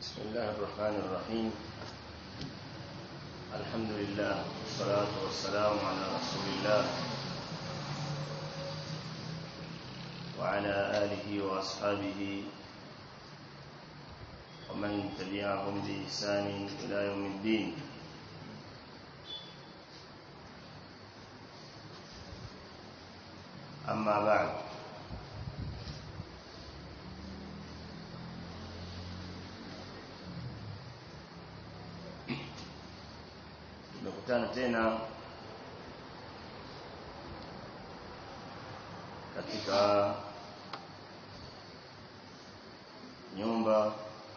بسم الله الرحمن الرحيم الحمد لله والصلاة والسلام على رسول الله وعلى آله وأصحابه ومن تبعهم بإحسان إلى يوم الدين أما بعد tumekutana tena katika nyumba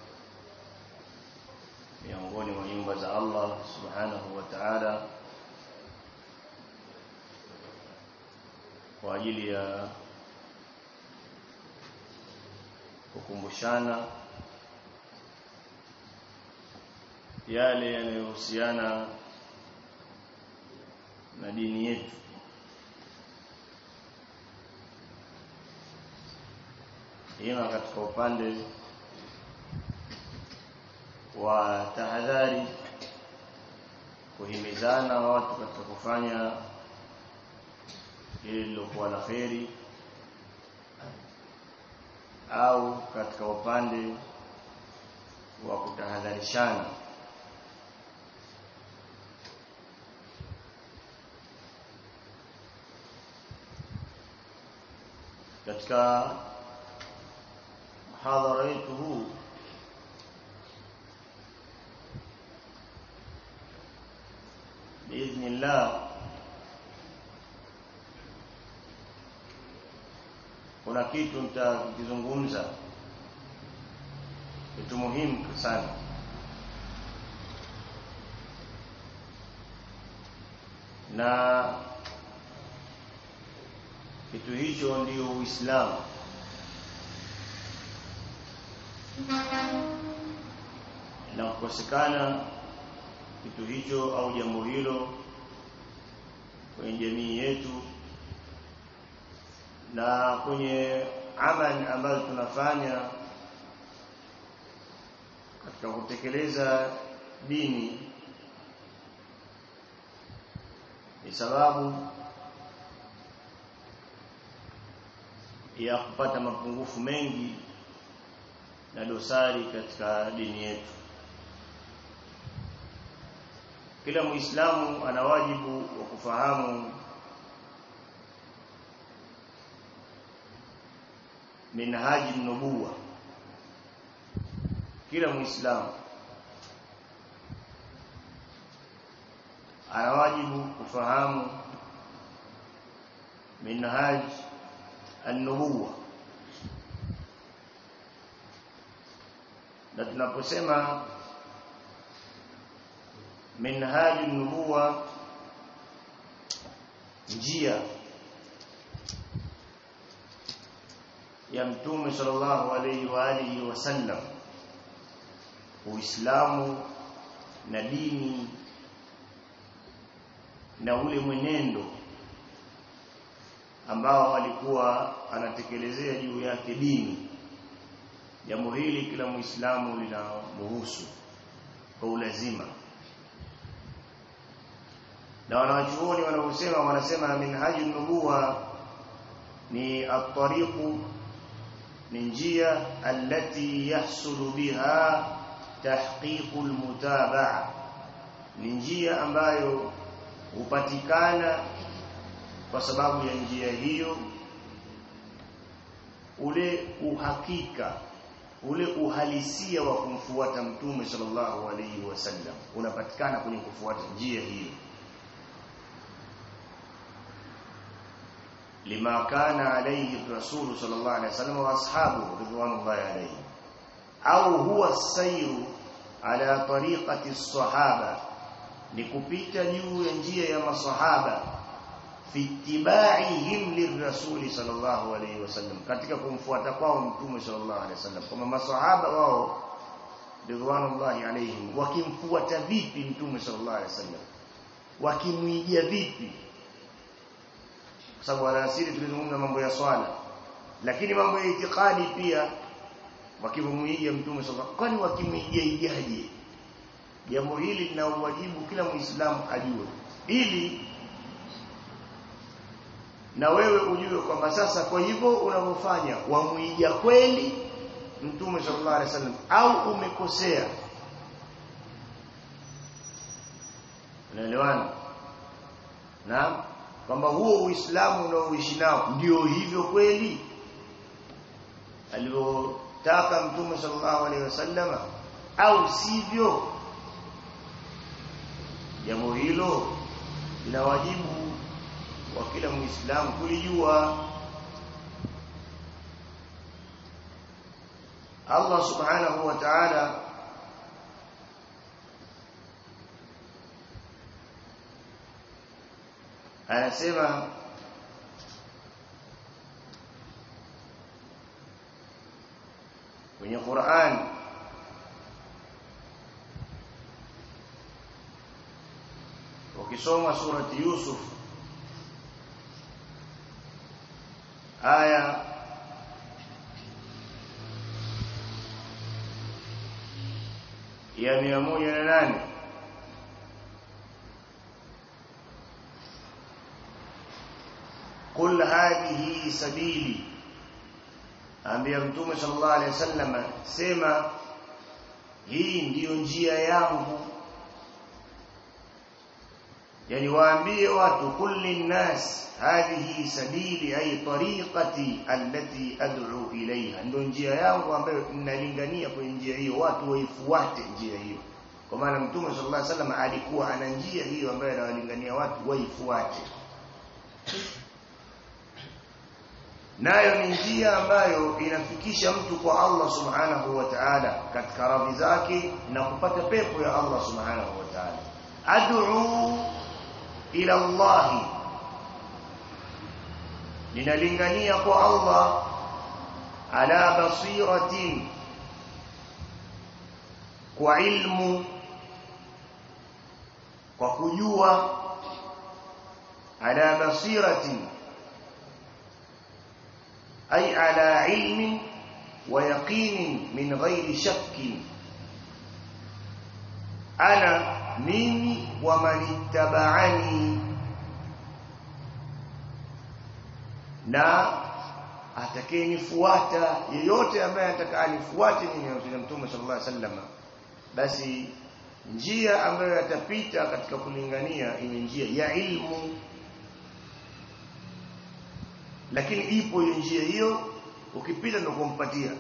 miongoni mwa nyumba za Allah subhanahu wa ta'ala kwa ajili ya kukumbushana yale yanayohusiana na dini yetu ima katika upande wa tahadhari kuhimizana watu katika kufanya lile lilokuwa la kheri au katika upande wa kutahadharishana katika muhadhara wetu huu biidhnillah kuna kitu nitakizungumza kitu muhimu sana na kitu hicho ndio Uislamu na kukosekana kitu hicho au jambo hilo kwenye jamii yetu na kwenye amali ambazo tunafanya katika kutekeleza dini ni sababu ya kupata mapungufu mengi na dosari katika dini yetu kila muislamu ana wajibu wa kufahamu minhaji nubuwa kila muislamu ana wajibu kufahamu minhaj an-nubuwa na tunaposema minhaj an-nubuwa njia ya mtume sallallahu alaihi wa alihi wasallam uislamu na dini na ule mwenendo ambao alikuwa anatekelezea juu yake dini jambo hili kila muislamu linamhusu kwa ulazima na wanawachuoni wanaosema wanasema minhaju nubuwa ni at-tariqu ni njia allati yahsulu biha tahqiqul mutabaa ni njia ambayo hupatikana kwa sababu ya njia hiyo ule uhakika ule uhalisia wa kumfuata mtume sallallahu alaihi wasallam unapatikana kwenye kufuata njia hiyo lima kana alayhi rasul sallallahu alaihi wasallam wa ashabu ridwanullahi alayhi au huwa sayru ala tariqati as-sahaba ni kupita juu ya njia ya masahaba fi ittibaihim lirrasuli sallallahu alayhi wasallam katika kumfuata kwao mtume sallallahu alayhi wasallam kama masahaba wao ridwanullahi alayhim wakimfuata vipi mtume sallallahu alayhi wasallam wakimwijia vipi kwa sababu alasiri tulizungumza mambo ya swala lakini mambo ya itikadi pia wakimwiga mtume sallallahu kwani wakimwiga ijaje jambo hili lina uwajibu kila muislamu ajue ili na wewe ujue kwamba sasa kwa hivyo unavyofanya wamwiga kweli mtume sallallahu alaihi wasallam au umekosea unaelewana na kwamba huo uislamu unaoishi nao ndio hivyo kweli alivyotaka mtume sallallahu alaihi wasallam au sivyo jambo hilo lina wajibu wa kila muislamu kulijua Allah subhanahu wa ta'ala anasema kwenye Qur'an ukisoma surati Yusuf aya ya mia moja na nane قل هذه سبيلي ambia mtume sallallahu alaihi wasallam sema hii ndiyo njia yangu yani waambie watu kulli nas hadhihi sabili ay tariqati allati ad'u ilayha ndio njia yangu ambayo ninalingania kwenye njia hiyo watu waifuate njia hiyo kwa maana mtume sallallahu alaihi wasallam alikuwa ana njia hiyo ambayo anawalingania watu waifuate nayo ni njia ambayo inafikisha mtu kwa Allah subhanahu wa ta'ala katika radhi zake na kupata pepo ya Allah subhanahu wa ta'ala ad'u ila Allah ninalingania kwa Allah ala basiratin kwa ilmu kwa kujua ala basiratin أي على علم ويقين من غير شك أنا mimi ومن اتبعني na atakayenifuata yeyote ambaye atakayenifuate mimi na Mtume sallallahu alaihi wasallam basi njia ambayo atapita katika kulingania ni njia ya ilmu lakini ipo hiyo njia hiyo ukipita ndio kumpatia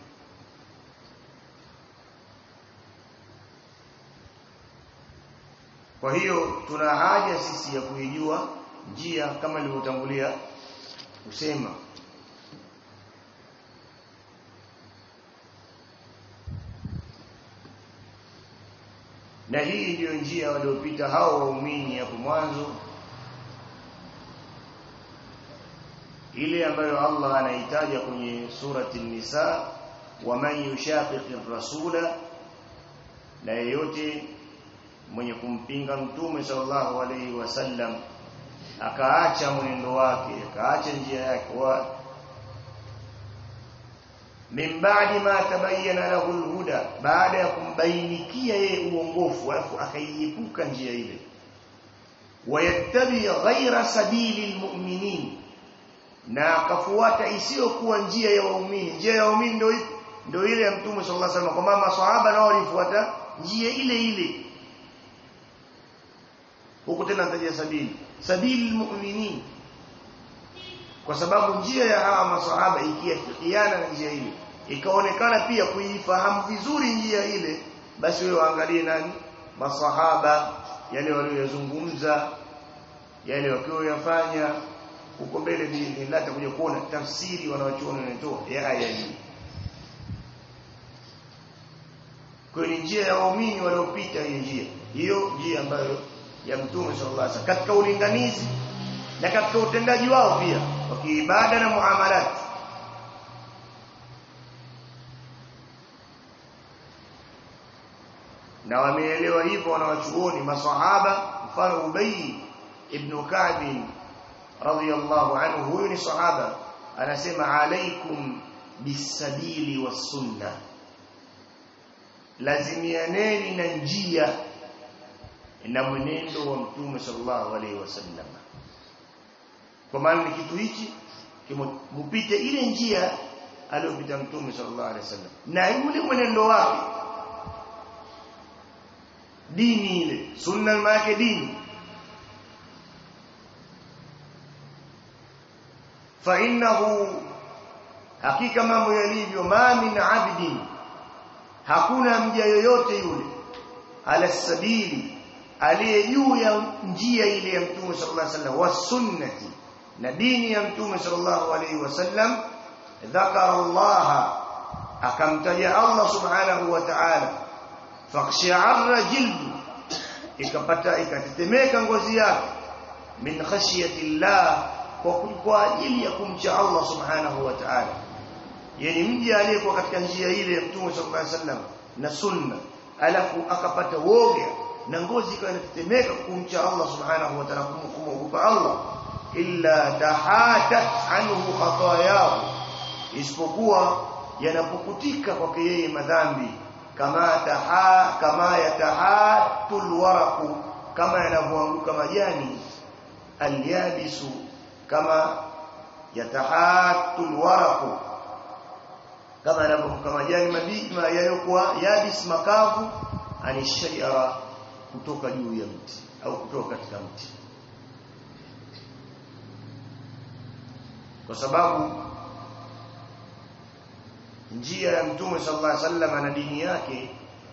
kwa hiyo tuna haja sisi ya kuijua njia kama nilivyotangulia kusema na hii ndiyo njia waliopita hao waumini hapo mwanzo ile ambayo Allah anaitaja kwenye surati Nisa waman yushaqiqi rasula na yeyote mwenye kumpinga mtume sallallahu alaihi wasallam akaacha mwenendo wake akaacha njia yake wa min ba'di ma tabayyana lahu alhuda baada ya kumbainikia yeye uongofu alafu akaiepuka njia ile wayattabi ghaira sabili almu'minin na akafuata isiyokuwa njia ya waumini njia ya waumini ndio ndio ile ya mtume sallallahu alaihi wasallam kwamba maswahaba nao walifuata njia ile ile huko tena nataja sabili sabili mu'minin kwa sababu njia ya hawa maswahaba ikiafikiana na njia ile ikaonekana pia kuifahamu vizuri njia ile basi wewe waangalie nani maswahaba yale waliyozungumza yale wakiwa yafanya huko mbele biidhnillah takuja kuona tafsiri wanawachuoni wanatoa ya aya hii kwa ni njia ya waumini waliopita hii njia hiyo njia ambayo ya mtume sallallahu alaihi wasallam katika ulinganizi na katika utendaji wao pia wa kiibada na muamalat na wameelewa hivyo wanawachuoni maswahaba mfano Ubay ibn Ka'b radiyallahu anhu huyu ni sahaba anasema alaikum bisabili wasunna lazimianeni na njia na mwenendo wa mtume sallallahu alaihi wasallam kwa maana ni kitu hichi mupite ile njia aliyopita mtume sallallahu alaihi wasallam na yule mwenendo wake dini ile sunna maana dini fa innahu hakika mambo yalivyo ma min abdin hakuna mja yoyote yule ala sabili aliye juu ya njia ile ya mtume sallallahu alaihi wasallam wa sunnati na dini ya mtume sallallahu alaihi wasallam dhakara Allah akamtaja Allah subhanahu wa ta'ala fakhsha'arra jildu ikapata ikatetemeka ngozi yake min khashyati Allah kwa kwa ajili ya kumcha Allah subhanahu wa ta'ala yani mja aliyekuwa katika njia ile ya mtume sallallahu alaihi wasallam na sunna alafu akapata woga na ngozi ikawa inatetemeka kumcha Allah subhanahu wa ta'ala kumwogopa Allah illa tahatat anhu khatayahu isipokuwa yanapokutika kwake yeye madhambi kama taha kama yatahatul waraqu kama yanavyoanguka majani alyabisu kama yatahatul waraqu kama yanavyoanguka majani mabichi yaliyokuwa yabis makavu anishajara kutoka juu ya mti au kutoka katika mti kwa sababu njia ya mtume sallallahu alaihi wasallam na dini yake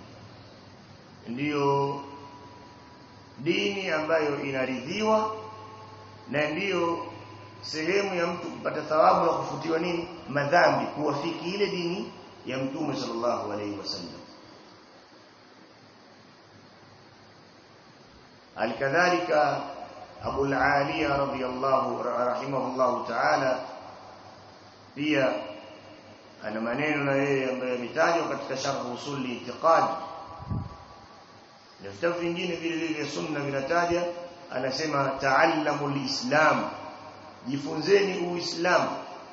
ndiyo dini ambayo inaridhiwa na ndiyo sehemu ya mtu kupata thawabu na kufutiwa nini madhambi kuwafiki ile dini ya mtume sallallahu alaihi wasallam alikadhalika Abu al-Aliya radhiyallahu rahimahullahu ta'ala pia ana maneno na yeye ambayo yametajwa katika sharh usuli itiqad na vitabu vingine vile vile vya sunna vinataja anasema ta'allamu al-islam jifunzeni uislamu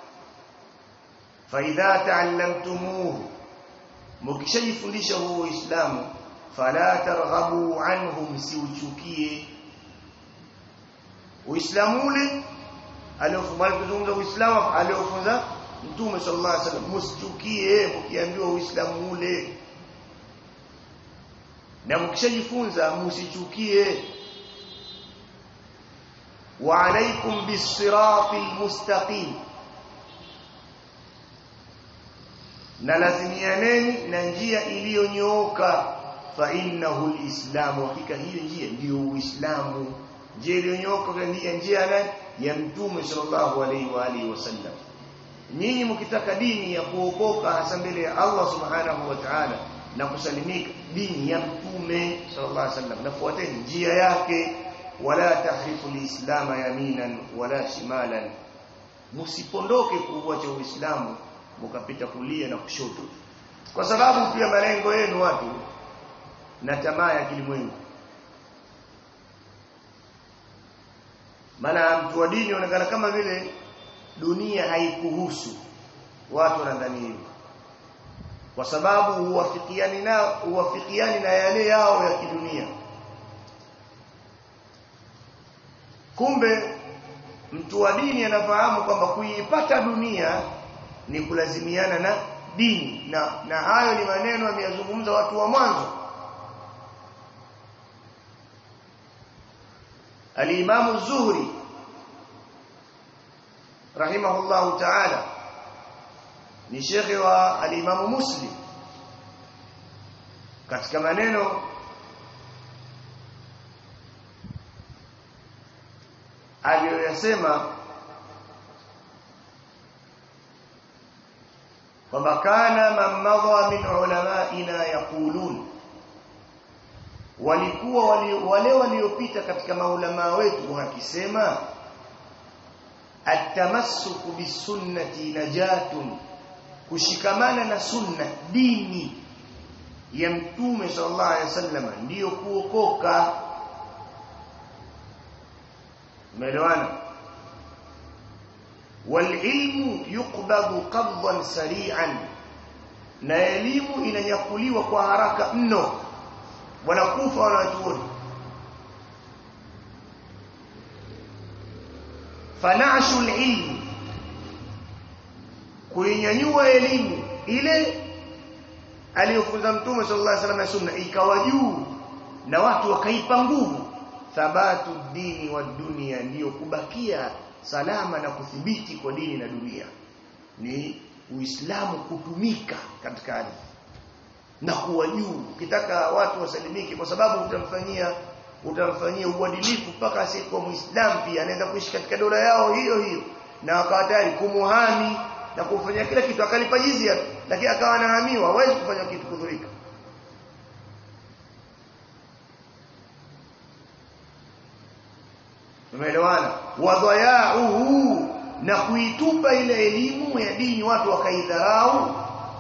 fa idha ta'allamtumuhu mkishajifundisha huo uislamu fala targhabu anhu msiuchukie uislamu ule aliofumali kuzungumza uislamu aliofunza mtume sallallahu alaihi wasallam msichukie mkiambiwa uislamu ule na mkishajifunza msichukie wa alaikum bis-siratil mustaqim na lazimianeni na njia iliyonyooka fa innahu al-islamu hakika hiyo njia ndiyo uislamu njia iliyonyooka ndiyo njia ya mtume sallallahu alaihi wa alihi wasallam nyinyi mkitaka dini ya kuokoka hasa mbele ya Allah subhanahu wa ta'ala na kusalimika dini ya mtume sallallahu alaihi wasallam nafuateni njia yake wala tahrifu alislam yaminan wala shimalan msipondoke kuuacha uislamu mkapita kulia na kushoto kwa sababu pia malengo yenu watu na tamaa ya kilimwengu maana mtu wa dini anaonekana kama vile dunia haikuhusu watu wanadhani hivyo kwa sababu huwafikiani na huwafikiani na yale yao ya kidunia kumbe mtu wa dini anafahamu kwamba kuipata dunia ni kulazimiana na dini na na hayo ni maneno ameyazungumza watu wa mwanzo Al-Imam Zuhri rahimahullahu ta'ala ni shekhe wa al-Imam Muslim katika maneno aliyoyasema kwamba kana man madha min ulamaina yaqulun walikuwa wale waliopita katika maulama wetu wakisema atamassuku bisunnati najatun kushikamana na sunna dini ya mtume sallallahu alaihi wasallam ndiyo kuokoka umeelewana والعلم يقبض قبضا سريعا na elimu inanyakuliwa kwa haraka mno wanakufa wanachuoni fanashu alilm kuinyanyua elimu ile aliyofunza mtume sallallahu alaihi wasallam na sunna ikawa juu na watu wakaipa nguvu thabatu dini wa dunia ndiyo kubakia salama na kuthibiti kwa dini na dunia ni uislamu kutumika katika ardhi na kuwa juu ukitaka watu wasalimike kwa sababu utamfanyia utamfanyia uadilifu mpaka asiyekuwa muislamu pia anaweza kuishi katika dola yao hiyo hiyo na akawa tayari kumuhami na kufanya kila kitu akalipa jizia lakini akawa anahamiwa hawezi kufanya kitu kudhurika Tumeelewana? Wadhayauhu na kuitupa ile elimu ya dini watu wakaidharau.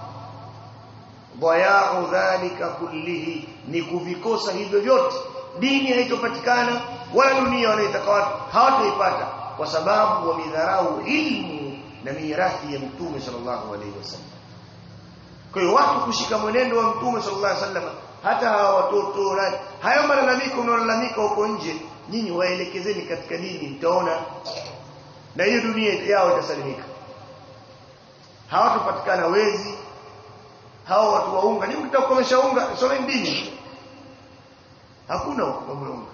Dhayau dhalika kullihi ni kuvikosa hivyo vyote. Dini haitopatikana wala dunia wanaitaka watu hawataipata kwa sababu wamidharau ilmu na mirathi ya Mtume sallallahu alaihi wasallam. Kwa hiyo watu kushika mwenendo wa Mtume sallallahu alaihi wasallam hata hawa watoto hayo malalamiko unaolalamika huko nje nyinyi waelekezeni katika dini mtaona na hiyo dunia yao itasalimika hawatopatikana wezi hao watu waunga ni mtaka kukomesha unga someni dini hakuna mambo unga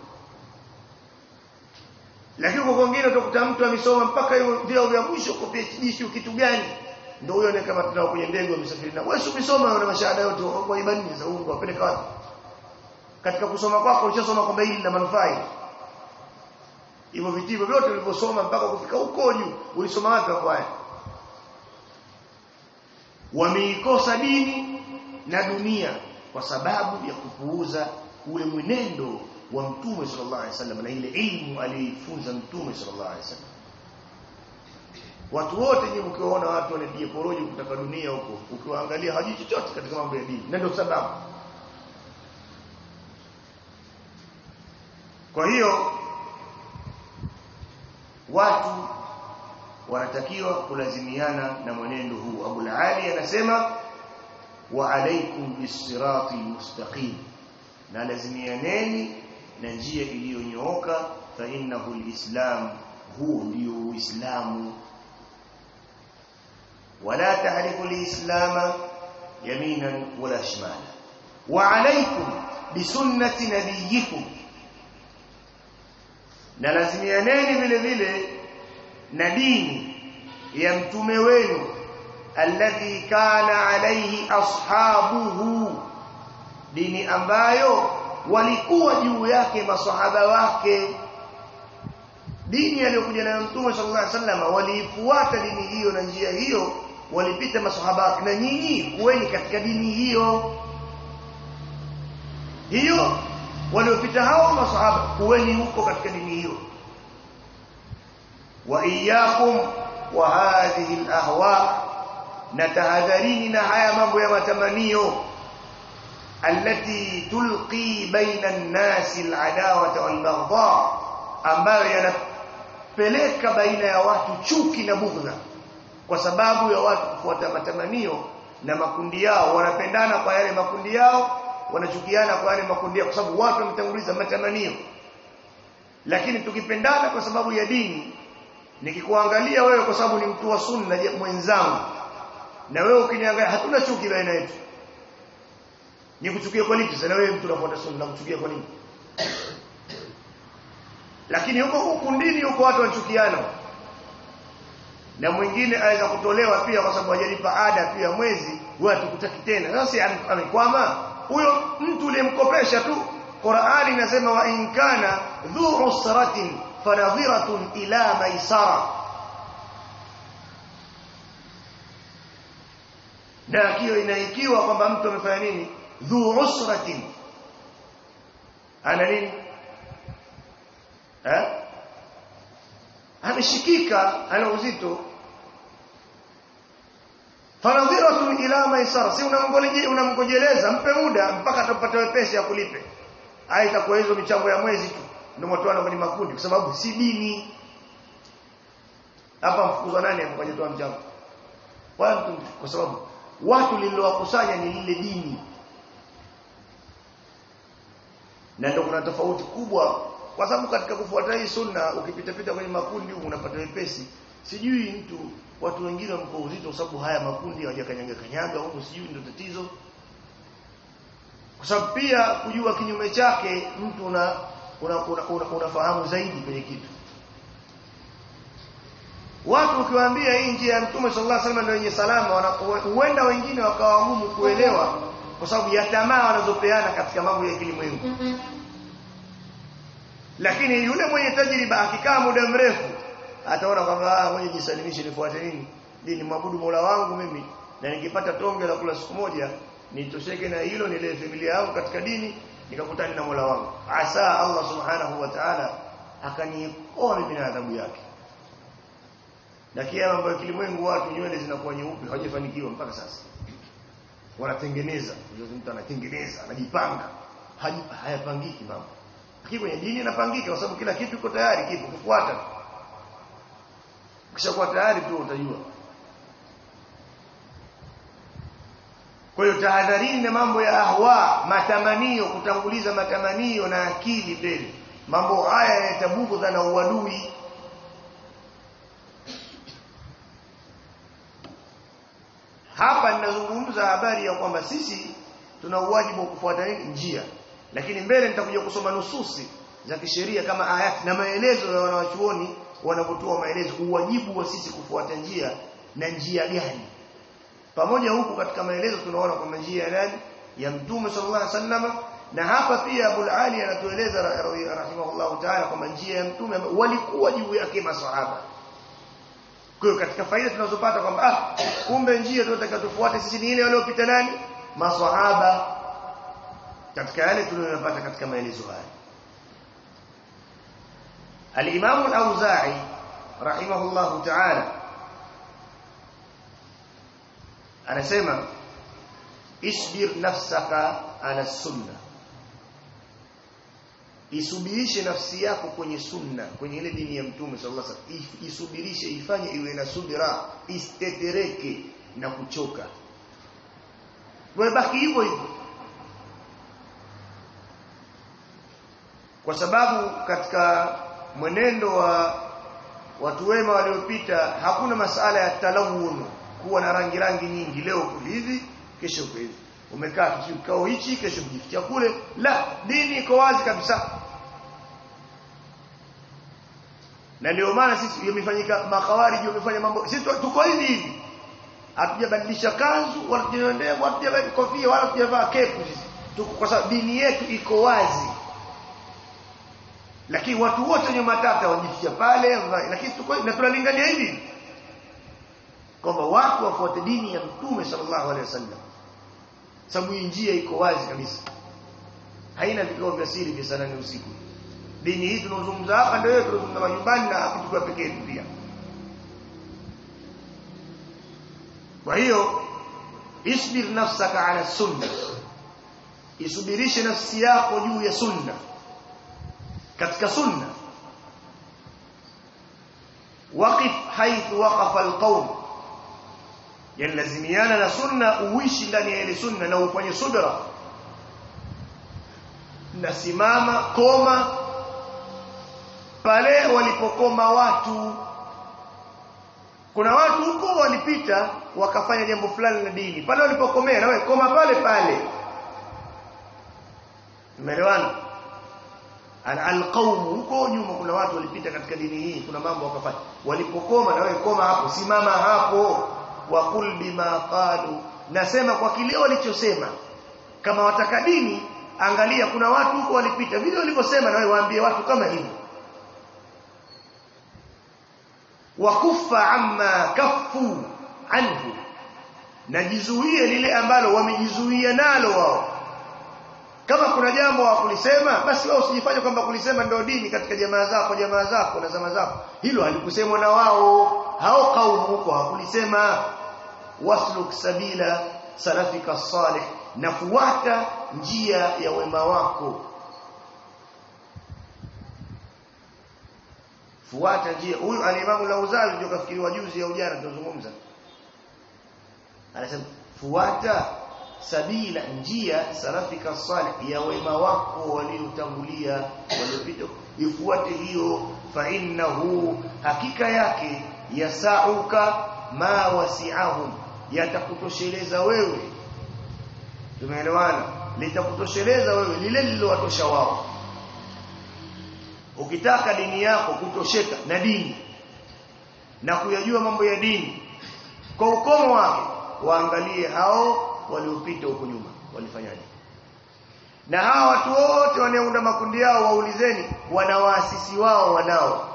lakini kwa wengine utakuta mtu amesoma mpaka hiyo vyao vya mwisho kwa PhD sio kitu gani ndio huyo ni kama tunao kwenye ndege wamesafiri na wewe umesoma una mashahada yote kwa imani za unga wapeleka wapi katika kusoma kwako ulishasoma kwamba hili lina manufaa hivyo vitivo vyote ulivyosoma mpaka kufika huko juu ulisoma wapi hapo haya wameikosa dini na dunia kwa sababu ya kupuuza ule mwenendo wa mtume sallallahu alaihi wasallam na ile ilmu aliyoifunza mtume sallallahu alaihi wasallam watu wote nyinyi mkiwaona watu wanapiga porojo kutaka dunia huko ukiwaangalia hawajui chochote katika mambo ya dini na ndio sababu kwa hiyo watu wanatakiwa kulazimiana na mwenendo huu Abu Ali anasema wa alaikum bisirati mustaqim na lazimianeni na njia iliyonyooka fa innahu alislam huu ndio uislamu wala tahrifu alislama yaminan wala shimala wa alaikum bisunnati nabiyikum na lazimianeni vile vile na dini ya mtume wenu alladhi kana alayhi ashabuhu dini ambayo walikuwa juu yake masahaba wake dini aliyokuja nayo mtume sallallahu alaihi wasallam waliifuata dini hiyo na njia hiyo walipita masahaba wake na nyinyi kuweni katika dini hiyo hiyo waliopita hao masahaba kuweni huko katika dini hiyo wa iyyakum wa hadhihi alahwa na tahadharini na haya mambo ya matamanio allati tulqi baina an-nasi al-adawata wal-baghdha ambayo yanapeleka baina ya watu chuki na bughdha kwa sababu ya watu kufuata matamanio na makundi yao wanapendana kwa yale makundi yao wanachukiana kwa yale makundi yao kwa sababu watu wametanguliza matamanio lakini tukipendana kwa sababu ya dini nikikuangalia wewe kwa sababu ni mtu wa sunna mwenzangu na wewe ukiniangalia hatuna chuki baina yetu nikuchukia kwa nini sasa wewe mtu unafuata sunna nakuchukia kwa nini lakini huko kundini huko watu wanachukiana na mwingine aweza kutolewa pia kwa sababu hajalipa ada pia mwezi wewe atukutaki tena sasa amekwama huyo mtu uliyemkopesha tu Qur'ani inasema wa in kana dhu usratin fanadhiratun ila maisara na hiyo inaikiwa kwamba mtu amefanya nini dhu usratin ana nini eh ameshikika ana uzito fanadhiratun ila maisara si unamgojeleza unamgojeleza mpe muda mpaka atapata wepesi ya kulipe aita kwa hizo michango ya mwezi tu ndio watu wana kwenye makundi kwa sababu si dini hapa mfukuzwa nani hapo kujitoa mchango watu kwa sababu watu lililowakusanya ni lile dini na ndio kuna tofauti kubwa kwa sababu katika kufuata hii sunna ukipita pita kwenye makundi huko unapata wepesi sijui mtu watu wengine wamko uzito kwa sababu haya makundi hawajakanyaga kanyaga huko sijui ndio tatizo kwa sababu pia kujua kinyume chake mtu una unafahamu una, una, una, una zaidi kwenye kitu watu ukiwaambia hii njia ya mtume sallallahu alaihi wasallam ndio yenye salama huenda wengine wakawa ngumu kuelewa kwa sababu ya tamaa wanazopeana katika mambo ya kilimwengu lakini yule mwenye tajriba akikaa muda mrefu ataona kwamba ah mwenye jisalimishe nifuate nini dini mwabudu Mola wangu mimi na nikipata tonge la kula siku moja nitosheke na hilo nilee familia yangu katika dini nikakutana na Mola wangu asa Allah subhanahu wa ta'ala akaniokoa mimi na adhabu yake na kia mambo ya kilimwengu watu nywele zinakuwa nyeupe hawajafanikiwa mpaka sasa wanatengeneza mtu anatengeneza anajipanga hayapangiki mambo lakini kwenye dini inapangika kwa sababu kila kitu kiko tayari kipo kufuata ukishakuwa tayari tu utajua kwa hiyo tahadharini na mambo ya ahwa matamanio kutanguliza matamanio na akili mbele mambo haya yanatabugudha na uadui hapa ninazungumza habari ya kwamba sisi tuna uwajibu wa kufuata njia lakini mbele nitakuja kusoma nususi za kisheria kama ayati na maelezo ya wanawachuoni wanapotoa maelezo uwajibu wa sisi kufuata njia na njia gani pamoja huku katika maelezo tunaona kwamba njia ya nani ya mtume sallallahu alaihi wasallam na hapa pia Abu Ali anatueleza rahimahullahu ta'ala kwamba njia ya mtume walikuwa juu yake maswahaba kwa hiyo katika faida tunazopata kwamba ah kumbe njia tunataka tufuate sisi ni ile waliopita nani maswahaba katika yale tunayopata katika maelezo haya Al-Imam Al-Auza'i rahimahullahu ta'ala anasema isbir nafsaka ala sunna isubirishe nafsi yako kwenye sunna kwenye ile dini ya mtume sallallahu alaihi wasallam isubirishe ifanye iwe na subira istetereke na kuchoka wewe baki hivyo hivyo kwa sababu katika mwenendo wa watu wema waliopita hakuna masala ya talawun kuwa na rangi rangi nyingi leo hivi kesho hivi umekaa kikao hichi kesho kujifikia kule la dini iko wazi kabisa na ndio maana sisi yamefanyika makawariji wamefanya mambo sisi tuko hivi hivi hatujabadilisha kanzu wala tunaendea wala hatujavaa kofia wala hatujavaa kepu sisi tuko kwa sababu dini yetu iko wazi lakini watu wote wenye matata wajificha pale lakini tuko na tunalingania hivi kwamba watu wafuate dini ya mtume sallallahu alaihi wasallam sababu hii njia iko wazi kabisa haina vikao vya siri vya sana ni usiku dini hii tunazungumza hapa ndio tunazungumza majumbani na kuchukua pekee yetu pia kwa hiyo isbir nafsaka ala sunna isubirishe nafsi yako juu ya sunna katika sunna waqif haithu waqafa alqawm yalazimiana na sunna uishi ndani ya ile sunna na ufanye subra na simama koma pale walipokoma watu kuna watu huko walipita wakafanya jambo fulani la dini pale walipokomea na wewe koma pale pale umeelewana alqaum huko nyuma kuna watu walipita katika dini hii kuna mambo wakafanya walipokoma na wewe koma hapo simama hapo waqul bima qalu nasema kwa kile walichosema kama wataka dini angalia kuna watu huko walipita vile walivyosema na wewe waambie watu kama hivyo wakuffa amma kaffu anhu najizuie lile ambalo wamejizuia nalo wao kama kuna jambo hawakulisema basi wao usijifanye kwamba kulisema ndio dini katika jamaa zako jamaa zako na zama zako hilo halikusemwa na wao hao kaumu huko hawakulisema wasluk sabila salafika salih na fuata njia ya wema wako fuata njia huyu alimamu Lauzali ndio kafikiriwa juzi au jana tunazungumza anasema fuata sabila njia salafika salih ya wema wako waliotangulia waliopita ifuate hiyo fa innahu hakika yake yasauka ma wasi'ahum yatakutosheleza wewe tumeelewana litakutosheleza wewe lile lililowatosha wao ukitaka dini yako kutosheka na dini na kuyajua mambo ya dini kwa ukomo wake waangalie hao waliopita huko nyuma walifanyaje na hawa watu wote wanaounda makundi yao waulizeni wana waasisi wao wanao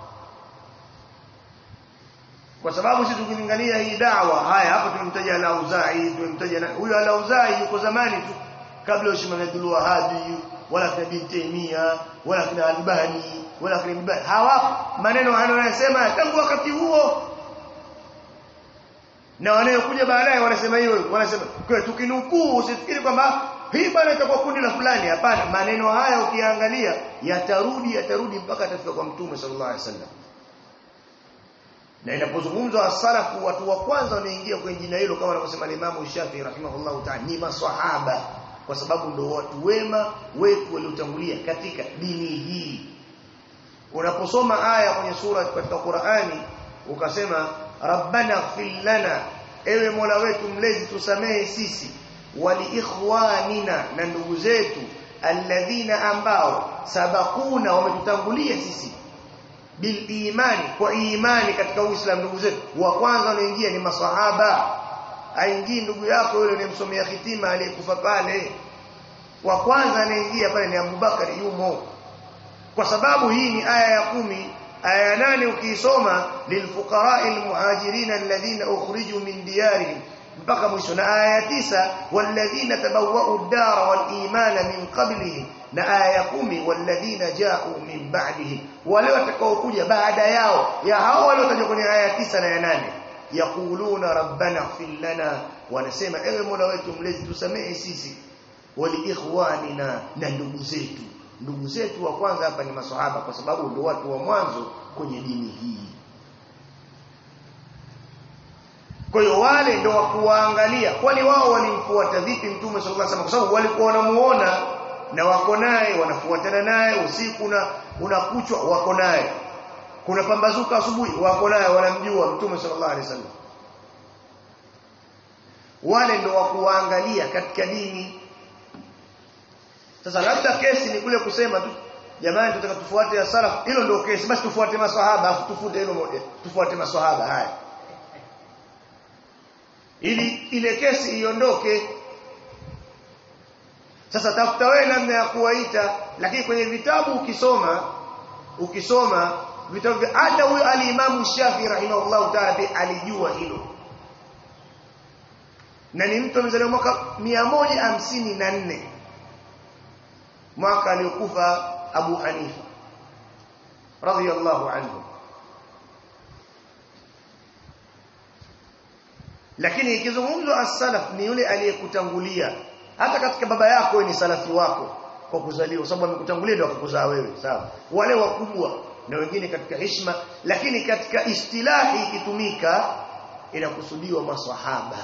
kwa sababu sisi tukilingania hii dawa haya hapa tumemtaja al-Auza'i tumemtaja huyo al-Auza'i yuko zamani tu kabla ya Ushman Abdul Wahhab wala kina bin Taymiya wala kina Albani wala kina Ibn hawapo maneno anayosema tangu wakati huo na wanayokuja baadaye wanasema hiyo wanasema kwa tukinukuu usifikiri kwamba hii bana itakuwa kundi la fulani hapana maneno haya ukiangalia yatarudi yatarudi mpaka atafika kwa mtume sallallahu alaihi wasallam na inapozungumzwa asalafu watu wa kwanza wanaingia kwenye jina hilo kama anavyosema Imam Shafi rahimahullahu ta'ala ni maswahaba kwa sababu ndio watu wema wetu waliotangulia katika dini hii unaposoma aya kwenye sura katika Qur'ani ukasema rabbana ighfir lana ewe mola wetu mlezi tusamehe sisi wali ikhwanina na ndugu zetu alladhina ambao sabakuna wametutangulia sisi bil imani kwa imani katika uislamu ndugu zetu wa kwanza wanaingia ni maswahaba aingii ndugu yako yule unayemsomea hitima aliyekufa pale wa kwanza anaingia pale ni Abubakar yumo kwa sababu hii ni aya ya kumi aya ya nane ukiisoma lilfuqara'i almuhajirin alladhina ukhriju min diyarihim mpaka mwisho na aya ya tisa walladhina tabawwa'u ad-dara wal imana min qablihim na aya ya kumi walladhina ja'u min ba'dihim wale watakaokuja baada yao ya hao waliotajwa kwenye aya ya tisa na ya nane yaquluna rabbana ighfir lana wanasema ewe mola wetu mlezi tusamehe sisi wali ikhwanina na ndugu zetu ndugu zetu wa kwanza hapa ni maswahaba kwa sababu ndio watu wa mwanzo kwenye dini hii kwa hiyo wale ndio wa kuwaangalia kwani wao walimfuata vipi mtume sallallahu alaihi wasallam kwa sababu walikuwa wanamuona na wako naye wanafuatana naye usiku na unakuchwa wako naye kuna pambazuka asubuhi wako naye wanamjua mtume sallallahu alaihi wasallam wale ndio wa kuwaangalia katika dini sasa labda kesi ni kule kusema tu jamani tunataka tufuate ya salaf hilo ndio kesi basi tufuate maswahaba afu tufute hilo moja tufuate maswahaba haya ili ile kesi iondoke sasa tafuta wewe namna ya kuwaita lakini kwenye vitabu ukisoma ukisoma vitabu vya hata huyo alimamu Shafi rahimahullahu ta'ala pia alijua hilo na ni mtu amezaliwa mwaka 154 mwaka aliokufa Abu Hanifa radhiyallahu anhu lakini ikizungumzwa as-salaf ni yule aliyekutangulia hata katika baba yako ni salafi wako kwa kuzaliwa sababu amekutangulia ndio akakuzaa wewe sawa wale wakubwa na wengine katika heshima lakini katika istilahi ikitumika inakusudiwa maswahaba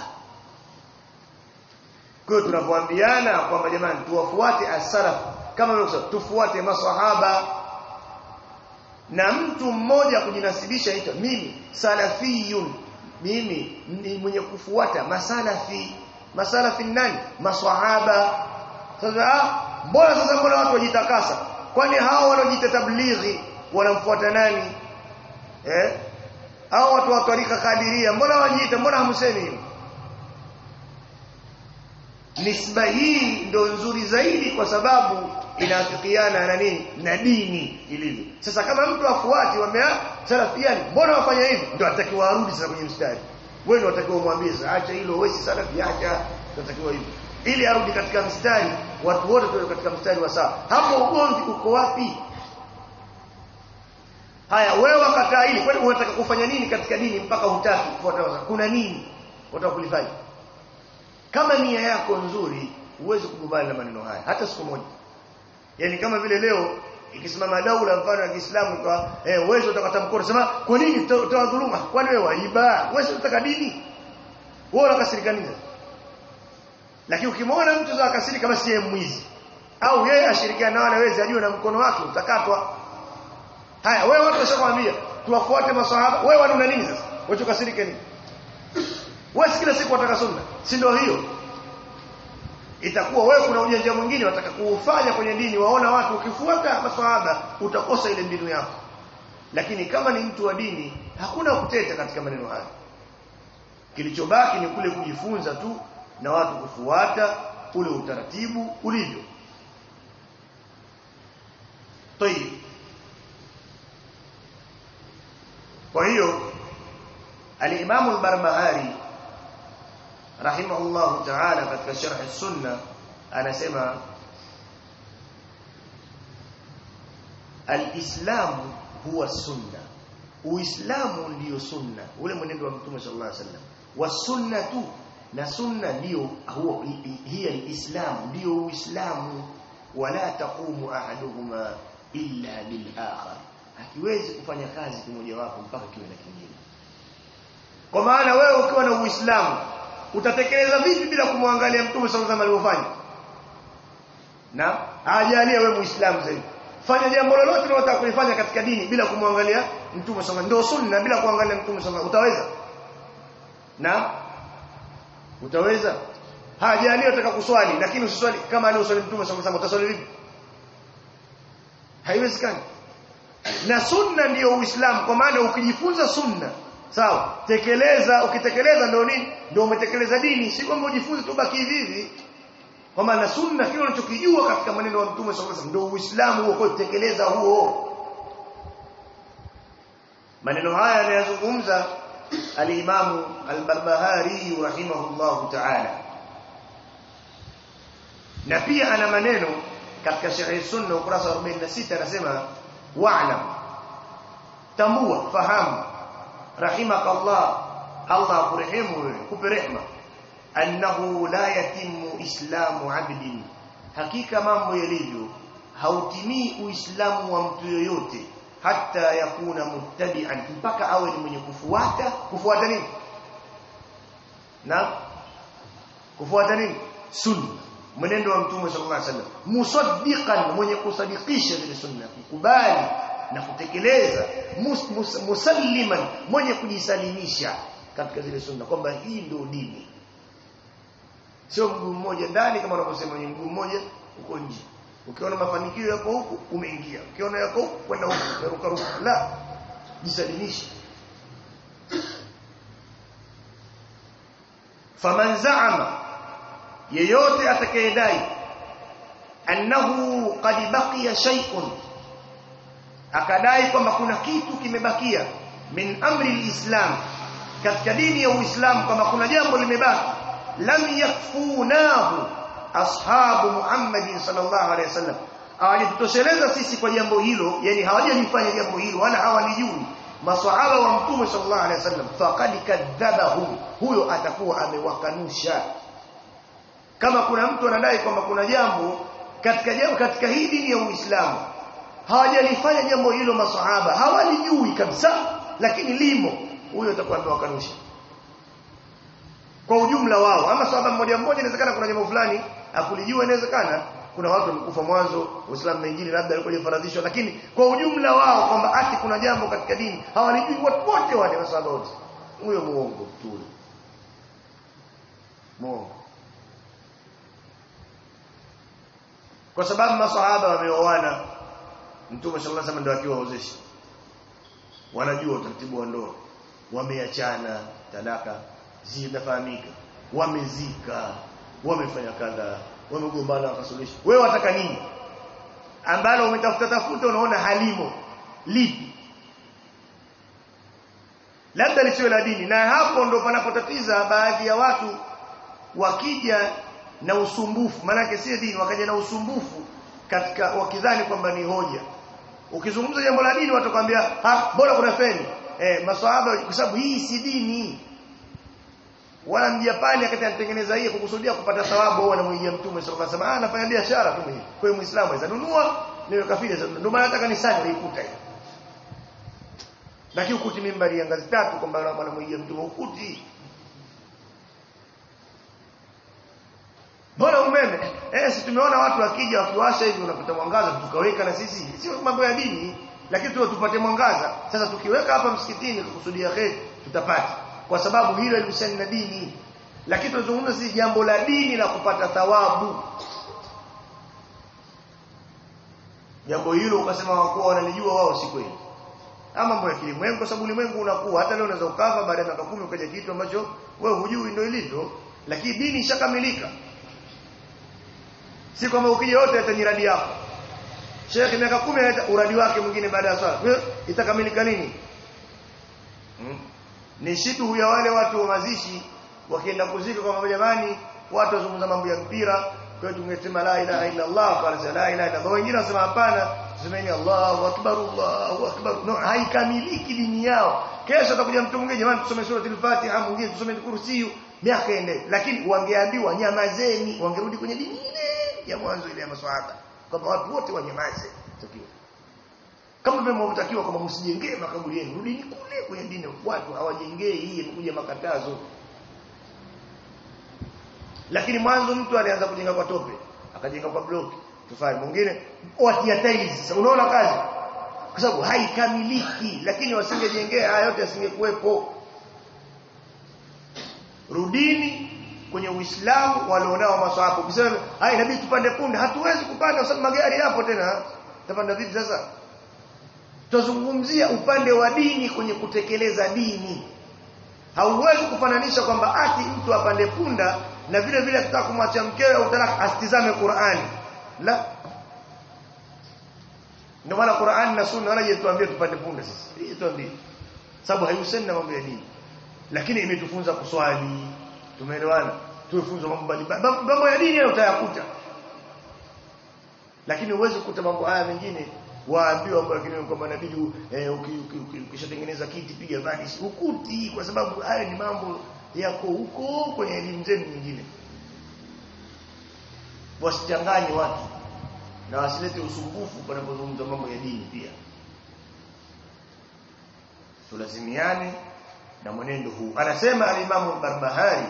kwa hiyo tunavyoambiana kwamba jamani tuwafuate as-salaf kama nilivyosema tufuate maswahaba na mtu mmoja kujinasibisha ito mimi salafiyun mimi ni mwenye kufuata masalafi masalafi nani maswahaba sasa mbona sasa mbona watu wajitakasa kwani hao wanaojiita tablighi wanamfuata nani eh hao watu wa tarika kadiria mbona wajiita mbona hamsemi hivyo nisba hii ndo nzuri zaidi kwa sababu inafikiana na nini na dini ilivyo sasa kama mtu afuati wamea salafiani mbona wafanya hivi ndio atakiwa arudi sasa kwenye mstari wewe ndio utakiwa umwambie sasa acha hilo wewe si salafi acha tunatakiwa hivyo ili arudi katika mstari watu wote tuwe katika mstari wa sawa hapo ugomvi uko wapi haya wewe wakataa hili kwani unataka kufanya nini katika dini mpaka hutaki kufuata kuna nini unataka kulifanya kama nia yako nzuri huwezi kukubali na maneno haya hata siku moja yani kama vile leo ikisimama daula mfano ya Kiislamu kwa eh wewe utakata mkono sema kwa nini utawadhuluma kwani wewe waiba wewe unataka dini wewe unakasirika nini lakini ukimwona mtu za kasirika basi yeye mwizi au yeye ashirikiana na wale wezi ajue na mkono wake utakatwa haya wewe watu washakwambia tuwafuate maswahaba wewe wana nini sasa wewe ukasirike nini wewe kila siku wataka sunna si ndio hiyo itakuwa wewe kuna ujanja mwingine wataka kuufanya kwenye dini waona watu ukifuata maswahaba utakosa ile mbinu yako lakini kama ni mtu wa dini hakuna kuteta katika maneno haya kilichobaki ni kule kujifunza tu na watu kufuata ule utaratibu ulivyo طيب kwa hiyo al-Imam al-Barbahari rahimahullah ta'ala katika sharh sunna anasema al-Islam huwa sunna Uislamu ndiyo sunna ule mwenendo wa Mtume sallallahu alaihi wasallam wasunnatu na sunna ndiyo huwa hiya al-Islam ndiyo Uislamu wala taqumu ahaduhuma illa bil akhar hakiwezi kufanya kazi kimoja wapo mpaka kiwe na kingine kwa maana wewe ukiwa na Uislamu utatekeleza vipi bila kumwangalia Mtume sallallahu alaihi wasallam alivyofanya na ajalie wewe Muislamu zaidi fanya jambo lolote unalotaka kulifanya katika dini bila kumwangalia Mtume sallallahu ndio sunna bila kuangalia Mtume sallallahu utaweza na utaweza hajalie utaka kuswali lakini usiswali kama aliyoswali Mtume sallallahu alaihi utaswali vipi haiwezekani na sunna ndiyo uislamu kwa maana ukijifunza sunna sawa tekeleza ukitekeleza ndio nini ndio umetekeleza dini si kwamba ujifunze tu baki hivi kwa maana sunna kile unachokijua katika maneno ya mtume sallallahu alaihi wasallam ndio uislamu huo kwa tekeleza huo maneno haya yanayozungumza al-Imam al-Barbahari rahimahullahu ta'ala na pia ana maneno katika sharh sunna ukurasa wa 46 anasema wa'lam tambua fahamu rahimakallah Allah kurehemu kupe rehma annahu la yatimu islamu abdin hakika mambo yalivyo hautimii uislamu wa mtu yoyote hata yakuna muttabi'an mpaka awe ni mwenye kufuata kufuata nini na kufuata nini sunna mwenendo wa mtume sallallahu alaihi wasallam musaddiqan mwenye kusadikisha zile sunna kukubali na kutekeleza mus, mus, musalliman mwenye kujisalimisha katika zile sunna kwamba hii ndio dini sio mguu mmoja ndani kama wanavyosema ni mguu mmoja uko nje ukiona mafanikio yako huku umeingia ukiona yako huku kwenda huku umeruka ruka la jisalimisha faman zaama yeyote atakayedai annahu qad baqiya shay'un akadai kwamba kuna kitu kimebakia min amri alislam katika dini ya uislamu kwamba kuna jambo limebaki lam yakfunahu ashabu Muhammad sallallahu alaihi wasallam hawajitosheleza sisi kwa jambo hilo yani hawajalifanya jambo hilo wala hawalijui maswahaba wa mtume sallallahu alaihi wasallam faqad kadhabahu huyo atakuwa amewakanusha kama kuna mtu anadai kwamba kuna jambo katika jambo katika hii dini ya Uislamu hawajalifanya jambo hilo maswahaba hawalijui kabisa lakini limo huyo atakuwa amewakanusha kwa ujumla wao ama sahaba mmoja mmoja inawezekana kuna jambo fulani akulijua inawezekana kuna watu wamekufa mwanzo uislamu mengine labda alikuwa jifaradhishwa lakini kwa ujumla wao kwamba ati kuna jambo katika dini hawalijui watu wote wale masahaba wote huyo muongo tu muongo kwa sababu masahaba wameoana mtume sallallahu alaihi wasallam ndio akiwaozesha wanajua utaratibu wa ndoa wameachana talaka zinafahamika wamezika wamefanya kadha wamegombana wakasuluhisha wewe wataka nini ambalo umetafuta tafuta unaona halimo lipi labda lisiwe la dini na hapo ndo panapotatiza baadhi ya watu wakija na usumbufu maanake si dini wakaja na usumbufu katika wakidhani kwamba ni hoja ukizungumza jambo la dini watakwambia ha bora kuna feni eh maswahaba kwa sababu hii si dini wala mjapani akati anatengeneza hii kukusudia kupata thawabu au anamwijia mtume sallallahu alaihi wasallam anafanya biashara tu mwenyewe kwa hiyo muislamu aweza nunua niwe kafiri ndio maana hata kanisani waikuta hiyo lakini ukuti mimbari ya ngazi tatu kwamba wanamwigia mtu ukuti Bora umeme. Eh si tumeona watu wakija wakiwasha hivi unapata mwangaza tukaweka na sisi. Sio mambo ya dini, lakini tu tupate mwangaza. Sasa tukiweka hapa msikitini kukusudia kheri tutapata. Kwa sababu hilo lihusiana na dini. Lakini tunazungumza si jambo la dini la kupata thawabu. Jambo hilo ukasema wakuwa wanalijua wao si kweli. Ama mambo ya kilimwengu kwa sababu ulimwengu unakuwa hata leo unaweza ukafa baada ya miaka 10 ukaja kitu ambacho wewe hujui ndio ilivyo. Lakini dini ishakamilika si kwamba ukija wote atanyiradi yako Sheikh miaka 10 uradi wake mwingine baada ya swala itakamilika nini hmm? ni shitu ya wale watu wa mazishi wakienda kuzika kwa jamani watu wazungumza mambo ya mpira kwa hiyo tungesema la ilaha illa Allah kwa la ilaha illa Allah wengine wanasema hapana semeni Allahu akbar Allahu akbar no haikamiliki dini yao kesho atakuja mtu mwingine jamani tusome sura al-Fatiha mwingine tusome kursiyu miaka ende lakini wangeambiwa nyamazeni wangerudi kwenye dini ile ya mwanzo ile ya maswahaba kwamba watu wote wanyamaze takiwa kama vile mnavyotakiwa kwamba msijengee makaburi yenu rudini kule kwenye dini watu hawajengei hii imekuja makatazo lakini mwanzo mtu alianza kujenga kwa tope akajenga kwa block tufanye mwingine watia tiles sasa unaona kazi kwa sababu haikamiliki lakini wasingejengea haya yote yasingekuwepo rudini kwenye Uislamu walionao maswahaba ukisema hai inabidi tupande punde hatuwezi kupanda kwa sababu magari yapo tena tapanda vipi sasa tuzungumzia upande wa dini kwenye kutekeleza dini hauwezi kufananisha kwamba ati mtu apande punda na vile vile akitaka kumwacha mkewe au talaka asitizame Qur'ani la ndio maana Qur'ani na Sunna wala yetuambia tupande punda sisi hii tuambie sababu haihusiani na mambo ya dini lakini imetufunza kuswali tumeelewana tumefunzwa mambo mbalimbali mambo ya dini utayakuta lakini uweze kukuta mambo haya mengine waambiwa lakini kwamba inabidi eh, ukishatengeneza kiti piga vanish ukuti kwa sababu haya ni mambo yako huko kwenye elimu zenu nyingine wasichanganye watu na wasilete usumbufu panapozungumza mambo ya dini pia tulazimiane na mwenendo huu anasema al-Imam Barbahari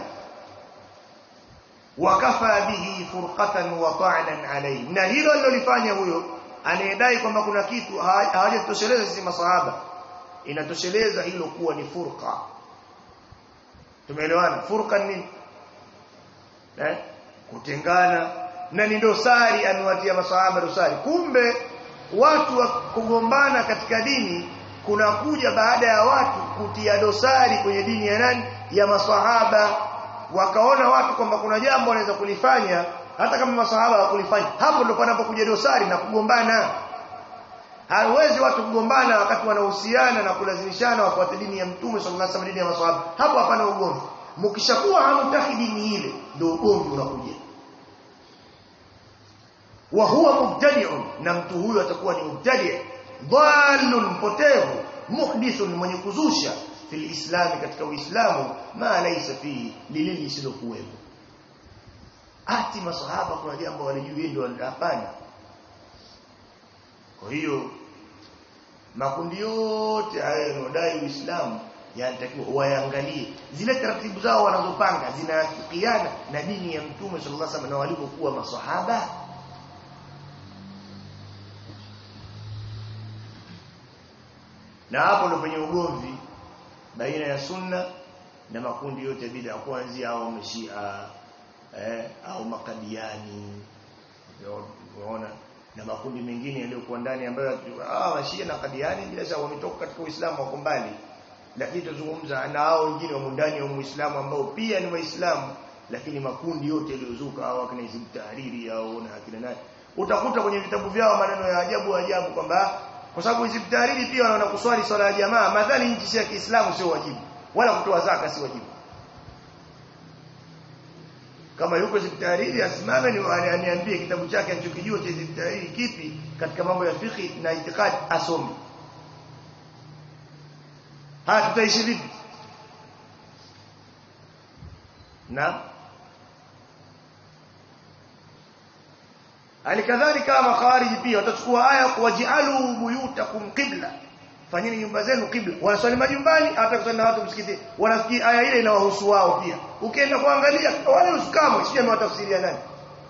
wakafa bihi furqatan wa ta'nan alayhi na hilo alilofanya huyo anayedai kwamba kuna kitu hawajatosheleza sisi masahaba inatosheleza hilo kuwa ni furqa tumeelewana furqa nini eh kutengana na ni dosari amewatia masahaba dosari kumbe watu wa kugombana katika dini kunakuja baada ya watu kutia dosari kwenye dini ya nani ya maswahaba wakaona watu kwamba kuna jambo wanaweza kulifanya hata kama maswahaba hawakulifanya hapo ndo panapokuja dosari na kugombana hawezi watu kugombana wakati wanahusiana na kulazimishana wafuate dini ya mtume sallallahu alaihi wasallam dini ya maswahaba hapo hapana ugomvi mkishakuwa hamtaki dini ile ndio ugomvi unakuja wa huwa mubtadi'un na mtu huyo atakuwa ni mubtadi' dhalun mpotevu muhdithun mwenye kuzusha fil islami katika uislamu ma laysa fi lile lisilokuwepo ati masahaba kuna jambo walijui ndio hapana kwa hiyo makundi yote haya yanodai uislamu yanatakiwa waangalie zile taratibu zao wanazopanga zinafikiana na dini ya mtume sallallahu alaihi wasallam na walivyokuwa masahaba na hapo ndo penye ugomvi baina ya sunna na makundi yote bid'a kuanzia au mashia eh, au makadiani unaona na makundi mengine yaliyokuwa ndani ambayo ah mashia na kadiani bila shaka wametoka katika Uislamu wako mbali lakini tuzungumza na hao wengine wa ndani ya Uislamu ambao pia ni waislamu lakini makundi yote yaliyozuka au akina Hizb Tahriri au na akina nani utakuta kwenye vitabu vyao maneno ya ajabu ajabu kwamba kwa sababu Hizb Tahriri pia wanaona kuswali swala ya jamaa madhali nchi ya Kiislamu sio wajibu wala kutoa zaka si wajibu kama yuko Hizb Tahriri asimame ni aniambie kitabu chake anachokijua cha Hizb Tahriri kipi katika mambo ya fiqh na itikadi asome haya tutaishi vipi na alikadhalika makhawariji pia watachukua aya wajialu buyutakum qibla fanyeni nyumba zenu qibla wanaswali majumbani hata kusali na watu msikiti wanafikiri aya ile inawahusu wao pia ukienda kuangalia wale usikamwe sio amewatafsiria nani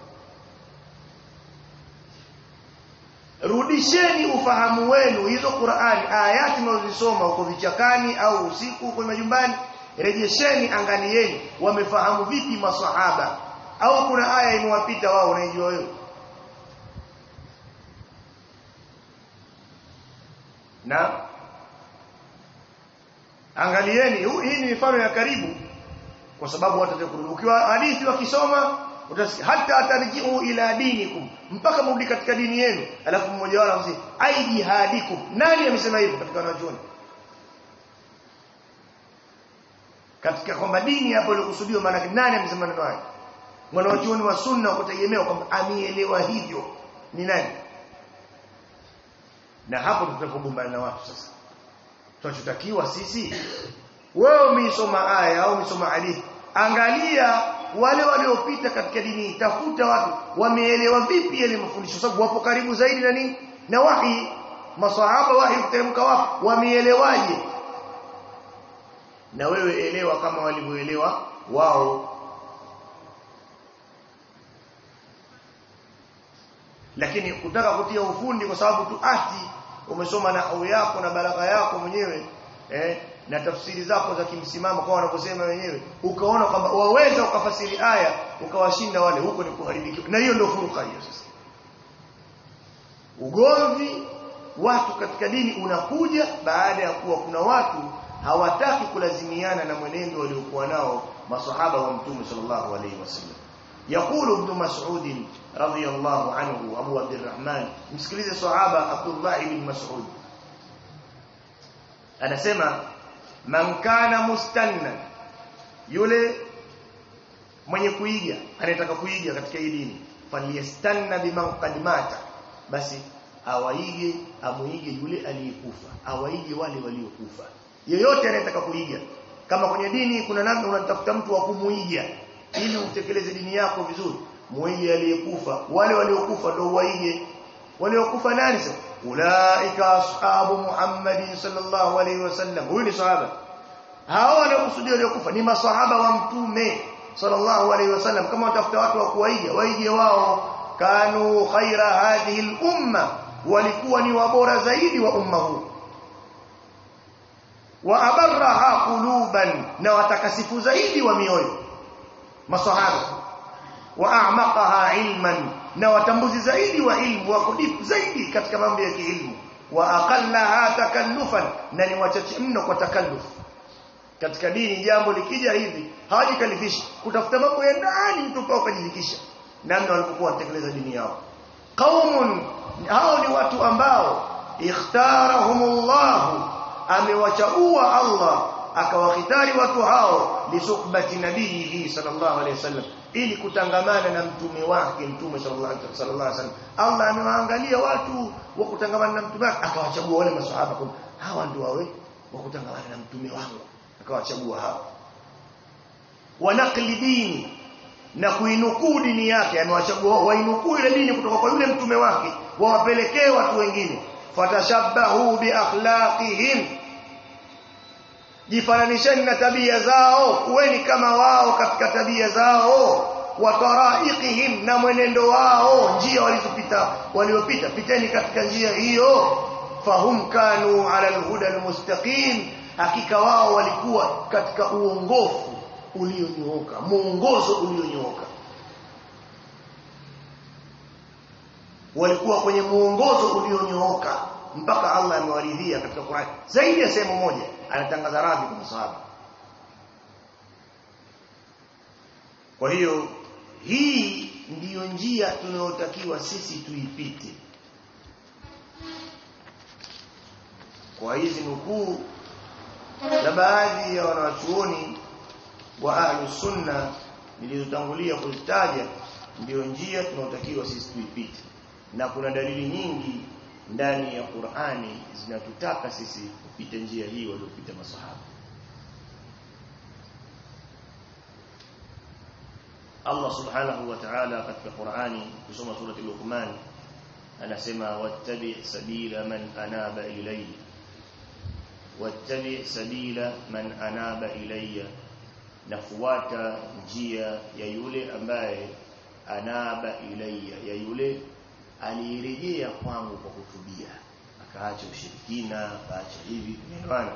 rudisheni ufahamu wenu hizo Qur'ani ayati mnazosoma huko vichakani au usiku huko majumbani rejesheni angalieni wamefahamu vipi maswahaba au kuna aya imewapita wao unaijua wewe na angalieni hii ni mifano ya karibu kwa sababu watu watakurudi ukiwa hadithi wakisoma utasikia hata atarjiu ila dinikum mpaka mrudi katika dini yenu alafu mmoja wao anasema ai jihadikum nani amesema hivyo katika wanachuoni katika kwamba dini hapo ilikusudiwa maana nani amesema neno haya mwanachuoni wa sunna kutegemea kwamba amielewa hivyo ni nani na hapo tutapogombana na watu sasa tunachotakiwa sisi wewe umeisoma aya au umesoma hadithi angalia wale waliopita katika dini tafuta watu wameelewa vipi yale mafundisho sababu wapo karibu zaidi na nini na wahi maswahaba wahi kuteremka wapi wameelewaje na wewe elewa kama walivyoelewa wao lakini kutaka kutia ufundi kwa sababu tu ati umesoma nahwu yako na balagha yako mwenyewe eh na tafsiri zako za kimsimamo kwa wanaposema wenyewe ukaona kwamba waweza ukafasiri aya ukawashinda wale huko ni kuharibikiwa na hiyo ndio furuka hiyo sasa ugomvi watu katika dini unakuja baada ya kuwa kuna watu hawataki kulazimiana na mwenendo waliokuwa nao maswahaba wa mtume sallallahu alaihi wasallam يقول ابن مسعود رضي الله عنه ابو عبد الرحمن msikilize sahaba Abdullah ibn Mas'ud anasema man kana mustanna yule mwenye kuiga anayetaka kuiga katika hii dini falyastanna biman qad mata basi awaige amuige yule aliyekufa awaige wale waliokufa yeyote anayetaka kuiga kama kwenye dini kuna namna unatafuta mtu wa kumuiga ili utekeleze dini yako vizuri muige aliyekufa wale waliokufa ndio waige waliokufa nani sasa ulaika ashabu muhammadin sallallahu alaihi wasallam huyu ni sahaba hao wanaokusudia waliokufa ni masahaba wa mtume sallallahu alaihi wasallam kama watafuta watu wa kuwaiga waige wao kanu khaira hadhihi al-umma walikuwa ni wabora zaidi wa umma huu wa abarraha quluban na watakasifu zaidi wa mioyo masahaba wa a'maqaha ilman na watambuzi zaidi wa ilmu wako deep zaidi katika mambo ya kiilmu wa aqallaha takallufan na ni wachache mno kwa takalluf katika dini jambo likija hivi hawajikalifishi kutafuta mambo ya ndani mtu pao kujidhikisha namna walipokuwa watekeleza dini yao qaumun hao ni watu ambao ikhtarahumullah amewachagua Allah akawakhitari watu hao lisuhbati nabii sallallahu alaihi wasallam ili kutangamana na mtume wake mtume sallallahu alaihi wasallam Allah amewaangalia watu wa kutangamana na mtume wake akawachagua wale maswahaba kwa hawa ndio wawe wa kutangamana na mtume wangu akawachagua hao wanakli dini na kuinukuu dini yake amewachagua wainukuu ile dini kutoka kwa yule mtume wake wawapelekee watu wengine fatashabbahu bi akhlaqihim jifananisheni na tabia zao kuweni kama wao katika tabia zao wa taraiqihim na mwenendo wao njia walizopita waliopita piteni katika njia hiyo fahum kanu ala alhuda almustaqim hakika wao walikuwa katika uongofu ulionyooka muongozo ulionyooka walikuwa kwenye muongozo ulionyooka mpaka Allah amewaridhia katika Qur'an zaidi ya sehemu moja anatangaza radhi kwa masahaba kwa hiyo hii ndiyo njia tunayotakiwa sisi tuipite kwa hizi nukuu na baadhi ya wanawachuoni wa ahlus sunna nilizotangulia kuzitaja ndiyo njia tunayotakiwa sisi tuipite na kuna dalili nyingi ndani ya Qur'ani zinatutaka sisi kupita njia hii waliopita masahaba Allah subhanahu wa ta'ala katika Qur'ani kusoma surati Luqman anasema wattabi sabila man anaba ilayya wattabi sabila man anaba ilayya nafuata njia ya yule ambaye anaba ilayya ya yule alirejea kwangu kwa kutubia akaacha ushirikina akaacha hivi umeelewana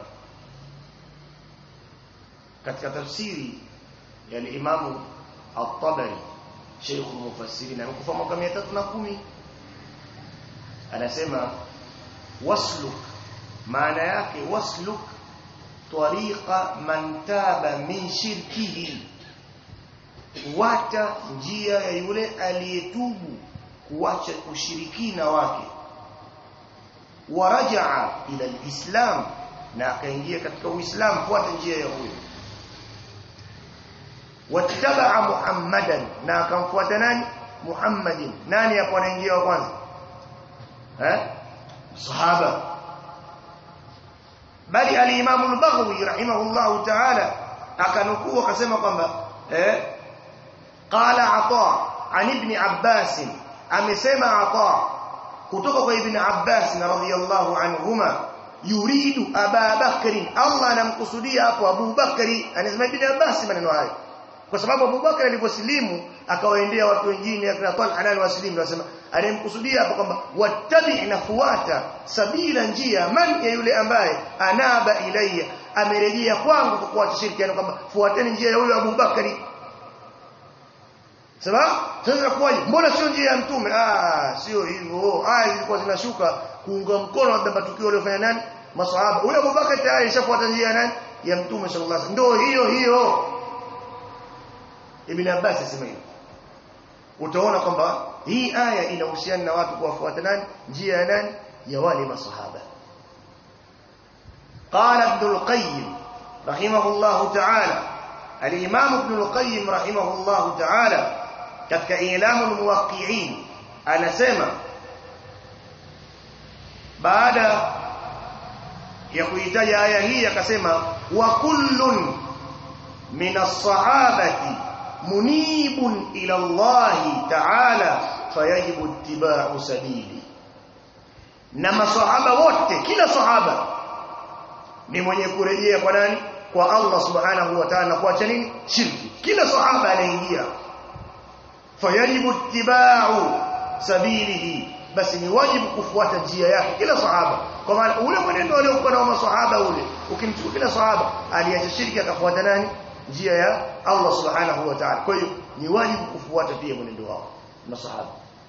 katika tafsiri ya Imam At-Tabari Sheikh al-Mufassirin amekufa mwaka 310 anasema wasluk maana yake wasluk tariqa man taba min shirkihi wata njia ya yule aliyetubu kuacha ushirikina wake warajaa ila alislam na akaingia katika uislamu fuata njia ya huyo wattabaa muhammadan na akamfuata nani muhammadin nani hapo anaingia wa kwanza eh sahaba bali al-Imam al-Baghawi rahimahullahu ta'ala akanukuu akasema kwamba eh qala ata an ibn Abbas amesema ata kutoka kwa ibn Abbas radhiyallahu anhuma yuridu Aba Bakr Allah anamkusudia hapo Abu Bakri anasema ibn Abbas maneno hayo kwa sababu Abu Bakr aliposilimu akawaendea watu wengine akina Talha nani wasilimu anasema alimkusudia hapo kwamba wattabi nafuata sabila njia man ya yule ambaye anaba ilayya amerejea kwangu kwa kuacha shirkiano kwamba fuateni njia ya yule Abu Bakari sababu sasa kwaje mbona sio njia ya mtume ah sio hivyo aya zilikuwa zinashuka kuunga mkono labda matukio aliyofanya nani maswahaba huyo Abu Bakari tayari ishafuata njia ya nani ya mtume sallallahu alaihi wasallam ndio hiyo hiyo Ibn Abbas asema hivyo utaona kwamba hii aya inahusiana na watu kuwafuata nani njia ya nani ya wale masahaba qala ibn al-qayyim rahimahullah ta'ala al-imam ibn al-qayyim rahimahullah ta'ala katika ilamu al-muwaqqi'in anasema baada ya kuitaja aya hii akasema wa kullun min as-sahabati munibun ila Allah ta'ala fayajibu ittiba'u sabili na maswahaba wote kila sahaba ni mwenye kurejea kwa nani kwa Allah subhanahu wa ta'ala kuacha nini shirki kila sahaba anaingia fayajibu ittiba'u sabilihi basi ni wajibu kufuata njia yake kila sahaba kwa maana ule mwenendo aliokuwa na maswahaba ule ukimchukua kila sahaba aliacha shirki akafuata nani njia ya Allah subhanahu wa ta'ala kwa hiyo ni wajibu kufuata pia mwenendo wao masahaba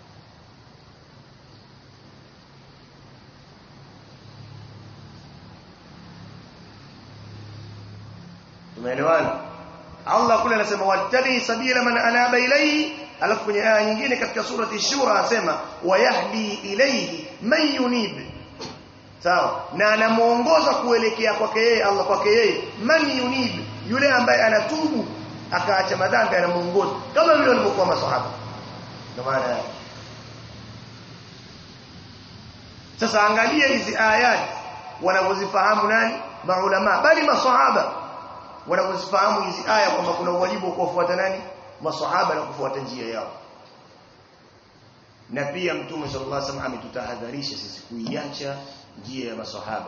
tumeelewana Allah kule anasema wattabi sabila man anaba ilayhi alafu kwenye aya nyingine katika surati shura anasema wayahdi ilayhi man yunib sawa na anamuongoza kuelekea kwake yeye Allah kwake yeye man yunib yule ambaye anatubu akaacha madhambi anamuongoza kama vile walivyokuwa maswahaba ndio maana sasa angalia hizi ayati wanavyozifahamu nani maulama bali maswahaba wanavyozifahamu hizi aya kwamba kuna wajibu wa kufuata nani maswahaba na kufuata njia yao na pia mtume sallallahu alaihi wasallam ametutahadharisha sisi kuiacha njia ya maswahaba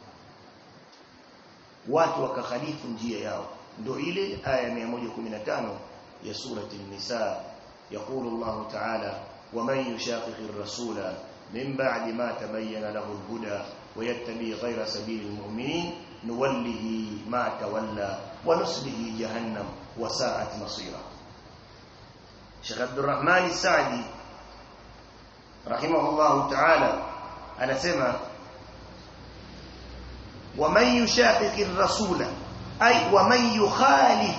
watu wakakhalifu njia yao ndio ile aya 115 ya surati an-nisa يقول الله تعالى ومن يشاقق الرسول من بعد ما تبين له الهدى ويتبع غير سبيل المؤمنين نوله ما تولى ونصله جهنم وساءت مصيرا شيخ عبد الرحمن السعدي رحمه الله تعالى أنا سمع ومن يشاقق الرسول أي ومن يخالف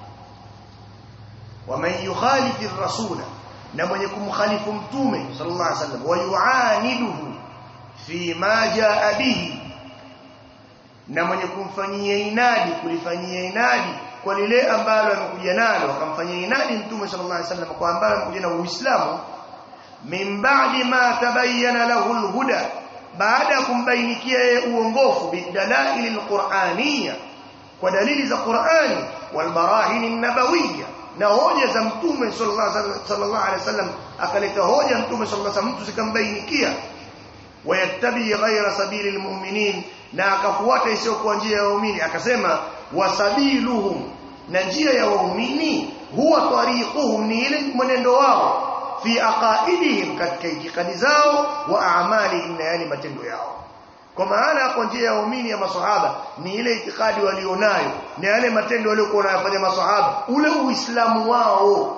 ومن يخالف الرسول na mwenye kumkhalifu mtume sallallahu alaihi wasallam wayuaniduhu fi ma jaa bihi na mwenye kumfanyia inadi kulifanyia inadi kwa lile ambalo amekuja nalo akamfanyia inadi mtume sallallahu alaihi wasallam kwa ambalo amekuja na Uislamu min ba'di ma tabayyana lahu alhuda baada ya kumbainikia yeye uongofu bidalail alquraniyya kwa dalili za Qur'ani wal barahin an-nabawiyya na hoja za mtume sallallahu alaihi wasallam akaleta hoja mtume sallallahu alaihi wasallam mtu zikambainikia wayattabi ghaira sabili almu'minin na akafuata isiyokuwa njia ya waumini akasema wasabiluhum na njia ya waumini huwa tariquhum ni ile mwenendo wao fi aqaidihim katika itikadi zao wa a'malihim na yani matendo yao kwa maana hapo njia ya waumini ya maswahaba ni ile itikadi walionayo na yale matendo waliokuwa wanayafanya maswahaba ule uislamu wao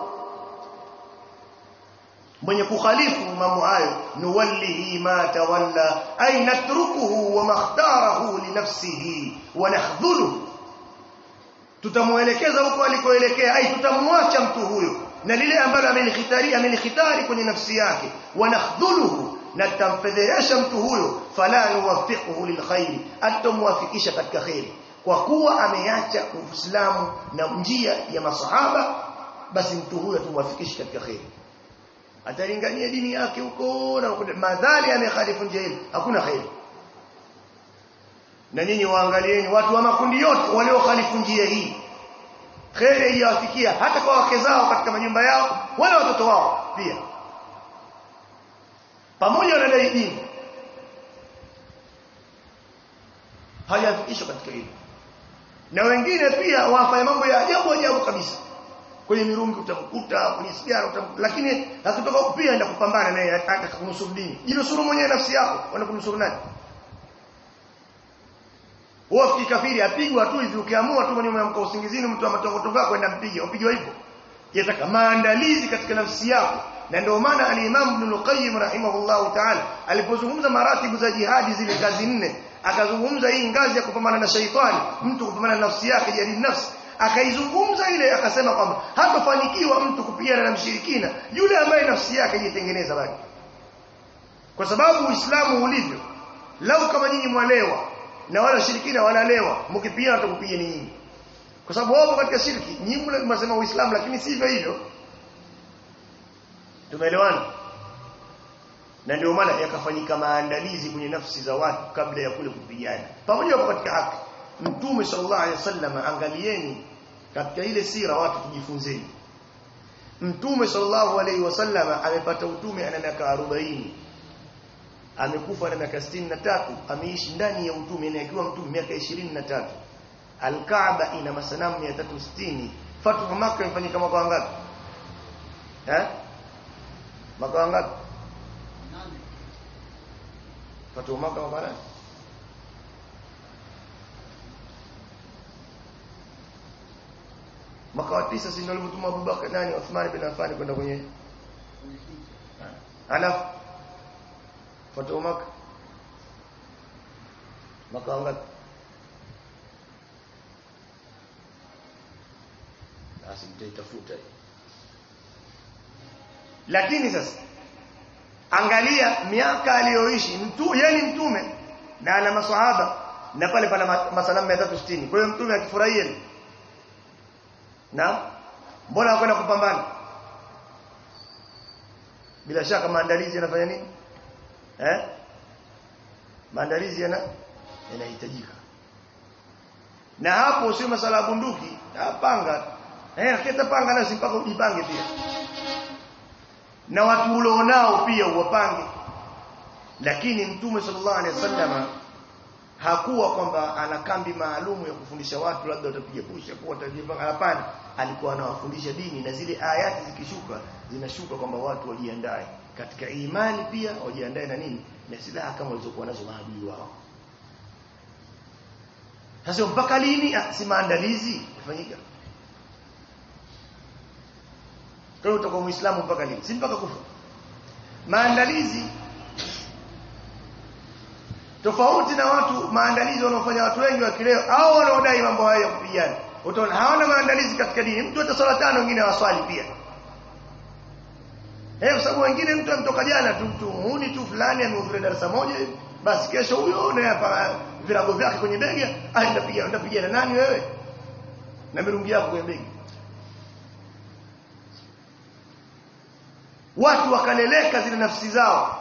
mwenye kukhalifu mambo hayo nuwallihi ma tawalla ay natrukuhu wa makhtarahu li nafsihi wa nakhdhuluhu tutamuelekeza huko alikoelekea ai tutamwacha mtu huyo na lile ambalo amelikhitari amelikhitari kwenye nafsi yake wa nakhdhuluhu na tutamfedhesha mtu huyo fala nuwaffiquhu lilkhairi atamwafikisha katika khairi kwa kuwa ameacha uislamu na njia ya masahaba basi mtu huyo tumwafikishe katika khairi atalingania dini yake huko na madhali amekhalifu njia ile hakuna khairi na nyinyi waangalieni watu wa makundi yote waliokhalifu njia hii khairi haijawafikia hata kwa wake zao katika majumba yao wala watoto wao pia pamoja na dai dini hajafikishwa katika hilo na wengine pia wafanya mambo ya ajabu ajabu kabisa kwenye mirungi utamkuta kwenye sigara utamkuta lakini akitoka pia aenda kupambana naye hata kunusuru dini jinusuru mwenyewe nafsi yako wanakunusuru nani wewe kikafiri apigwa tu hivi ukiamua tu mwenyewe umeamka usingizini mtu ametoka kwenda mpige upigwa hivyo yataka maandalizi katika nafsi yako na ndio maana al-Imam Ibn al-Qayyim rahimahullahu ta'ala alipozungumza maratibu za jihadi zile ngazi nne akazungumza hii ngazi ya kupambana na shaitani mtu kupambana na nafsi yake jadi nafsi akaizungumza ile akasema kwamba hatofanikiwa mtu kupigana na mshirikina yule ambaye nafsi yake haijitengeneza bado kwa sababu Uislamu ulivyo lau kama nyinyi mwalewa na wala shirikina wanalewa mkipigana watakupiga ni nyinyi kwa sababu wao katika shirki nyinyi mnasema Uislamu lakini sivyo hivyo tumeelewana na ndio maana yakafanyika maandalizi kwenye nafsi za watu kabla ya kule kupigana pamoja kwa katika haki mtume sallallahu alaihi wasallam angalieni katika ile sira watu tujifunzeni mtume sallallahu alaihi wasallam amepata utume ana miaka 40 amekufa na miaka 63 ameishi ndani ya utume na akiwa mtume miaka 23 Al-Kaaba ina masanamu 360 Fathu Makkah imefanyika mwaka wangapi eh mwaka wangapi Fathu Makkah mwaka nani mwaka wa tisa si ndio alimtuma Abubakar nani Uthman bin Affan kwenda kwenye alafu Fathu Makkah mwaka wangapi basi mtaitafuta lakini sasa angalia miaka aliyoishi mtu yeye ni mtume na ana maswahaba na pale pana masalamu 360 kwa hiyo mtume akifurahia na mbona hakwenda kupambana bila shaka maandalizi yanafanya nini eh maandalizi yana yanahitajika na hapo sio masala ya bunduki panga eh akita panga na simpaka ujipange pia na watu ulionao pia uwapange lakini mtume sallallahu alaihi wasallam hakuwa kwamba ana kambi maalumu ya kufundisha watu labda watapiga pusha kwa watajipanga hapana alikuwa anawafundisha dini na zile ayati zikishuka zinashuka kwamba watu wajiandae katika imani pia wajiandae na nini na silaha kama walizokuwa nazo maadui wao sasa mpaka lini si maandalizi yafanyika kwa hiyo utakuwa muislamu mpaka lini si mpaka kufa maandalizi tofauti na watu maandalizi wanaofanya watu wengi wa kileo au wanaodai mambo haya ya kupigana utaona hawana maandalizi katika dini mtu hata swala tano wengine hawaswali pia eh kwa sababu wengine mtu amtoka jana tu mtu muuni tu fulani amehudhuria darasa moja basi kesho huyo na hapa virago vyake kwenye bega aenda piga aenda piga na nani wewe na mirungi yako kwenye bega watu wakaleleka zile nafsi zao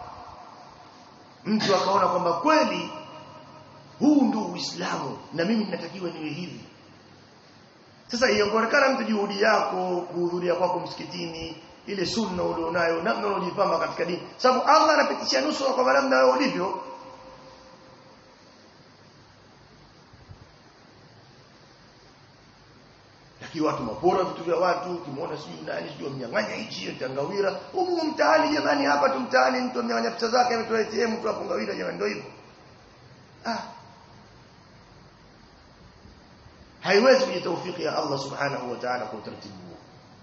mtu akaona kwamba kweli huu ndio Uislamu na mimi ninatakiwa niwe hivi sasa ionekana mtu juhudi yako kuhudhuria kwako msikitini ile sunna ulionayo namna unajipamba katika dini sababu Allah anapitisha nusura kwa namna wewe ulivyo lakini watu mapora vitu vya watu kimuona sijui nani sijui mnyang'anya hichi tangawira humu mtaani jamani hapa tu mtaani mtu amnyang'anya pesa zake ametoa ATM mtu apongawira jamani ndio hivyo ah haiwezi kuja taufiki ya Allah subhanahu wa ta'ala kwa utaratibu huo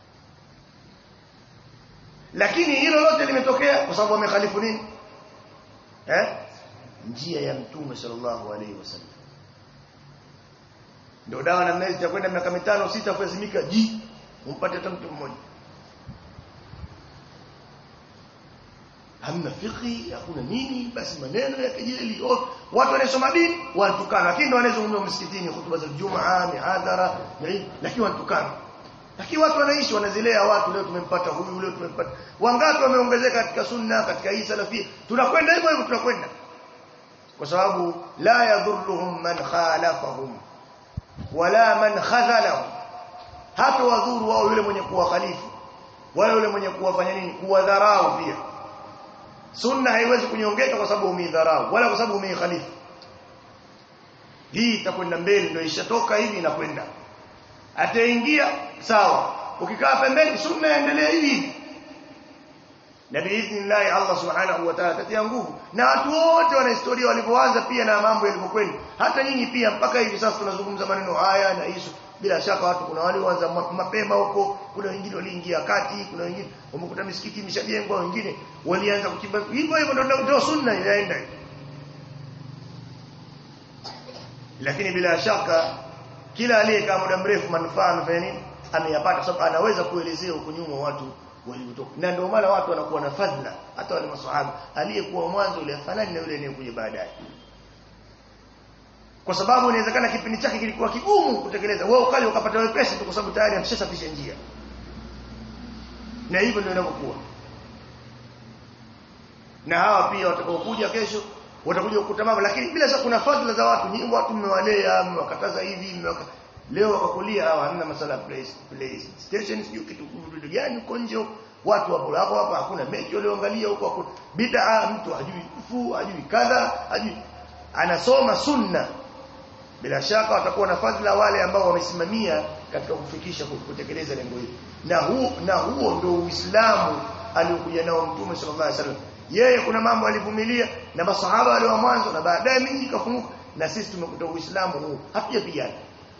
lakini hilo lote limetokea kwa sababu wamekhalifu nini eh njia ya mtume sallallahu alaihi wasallam ndio dawa na mnezi itakwenda miaka mitano sita kuazimika ji umpate hata mtu mmoja hamna fiqhi hakuna nini basi maneno ya kejeli watu wanasoma dini watukana lakini ndio wanazungumza msikitini hutuba za Ijumaa mihadhara lakini watukana lakini watu wanaishi wanazilea watu leo tumempata huyu leo tumempata wangapi wameongezeka katika sunna katika hii salafia tunakwenda hivyo hivyo tunakwenda kwa sababu la yadhurruhum man khalafahum wala man khazalahum hata wadhuru wao yule mwenye kuwa khalifu wala yule mwenye kuwafanya nini kuwadharau pia sunna haiwezi kunyongeka kwa sababu umeidharau wala kwa sababu umeikhalifu hii itakwenda mbele ndio ishatoka hivi inakwenda ataingia sawa ukikaa pembeni sunna endelee hivi na biidhnillah Allah subhanahu wa ta'ala tatia nguvu na watu wote wana historia walivyoanza pia na mambo yalivyokwenda hata nyinyi pia mpaka hivi sasa tunazungumza maneno haya na hizo bila shaka watu kuna wale waanza mapema huko kuna wengine waliingia kati kuna wengine wamekuta misikiti imeshajengwa wengine walianza kuchimba hivyo hivyo ndio ndio sunna inaenda lakini bila shaka kila aliyekaa muda mrefu manufaa amefanya nini ameyapata sababu anaweza kuelezea huko nyuma watu waliotoka na ndio maana watu wanakuwa na fadhila hata wale maswahaba aliyekuwa mwanzo yule afanani na yule anayekuja baadaye kwa sababu inawezekana kipindi chake kilikuwa kigumu kutekeleza wewe ukali ukapata wepesi tu kwa sababu tayari ameshasafisha njia na hivyo ndio inavyokuwa na hawa pia watakaokuja kesho watakuja kukuta mambo lakini bila shaka kuna fadhila za watu nyinyi watu mmewalea mmewakataza hivi mmewaka leo wakakulia hawa hamna masala place place station sio kitu kitu gani huko nje watu wapo hapo hapa hakuna mechi walioangalia huko hakuna bid'a mtu hajui fu hajui kadha hajui anasoma sunna bila shaka watakuwa na fadhila wale ambao wamesimamia katika kufikisha kutekeleza lengo hili na huo na huo ndio uislamu aliokuja nao mtume sallallahu alaihi wasallam yeye kuna mambo alivumilia na masahaba wale wa mwanzo na baadaye miji ikafunguka na sisi tumekuta uislamu huu hatujapigana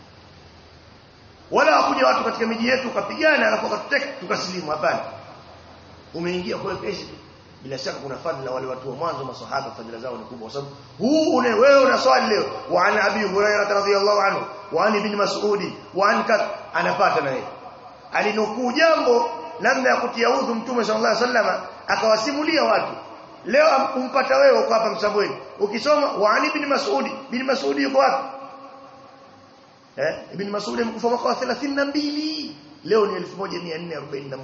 wala hakuja watu katika miji yetu ukapigana alafu wakatuteka tukasilimu hapana umeingia kwa pesi bila shaka kuna fadhila wale watu wa mwanzo masahaba fadhila zao ni kubwa kwa sababu huu une wewe unaswali leo wa an abi hurairah radhiyallahu anhu wa an ibn mas'ud wa an kat anapata na yeye alinukuu jambo namna ya kutia udhu mtume sallallahu alaihi wasallam akawasimulia watu leo umpata wewe uko hapa msambweni ukisoma wa an ibn mas'ud ibn mas'ud yuko wapi eh ibn mas'ud amekufa mwaka wa 32 leo ni 1441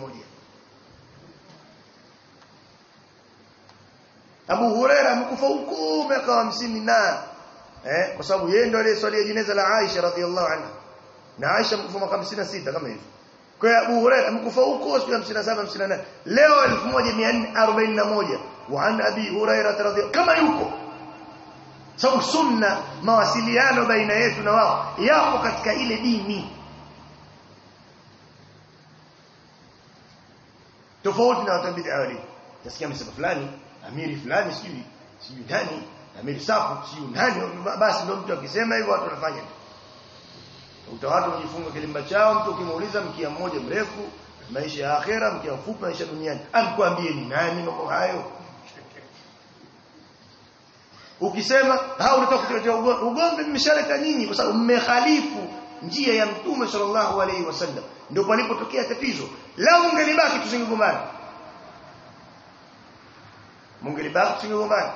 Abu Huraira amekufa huko miaka 50 na eh kwa sababu yeye ndo aliyeswalia jeneza la Aisha radhiallahu anha na Aisha amekufa mwaka 56 kama hivyo kwa hiyo Abu Huraira amekufa huko siku 57 58 leo 1441 wa an Abi Huraira radhiallahu kama yuko sababu sunna mawasiliano baina yetu na wao yapo katika ile dini tofauti na watu bid'a wali tasikia msema fulani amiri fulani sijui sijui nani amiri safu sijui nani basi ndio mtu akisema hivyo watu wanafanya utawatu wajifunga kilimba chao mtu ukimuuliza mkia mmoja mrefu maisha ya akhera mkia mfupi maisha duniani amkwambie ni nani mambo hayo ukisema hao unataka kutetea ugomvi mmeshaleta nyinyi kwa sababu mmekhalifu njia ya mtume sallallahu alaihi wasallam ndio palipotokea tatizo lao ungelibaki tusingegombana mungelibaki tusingegombana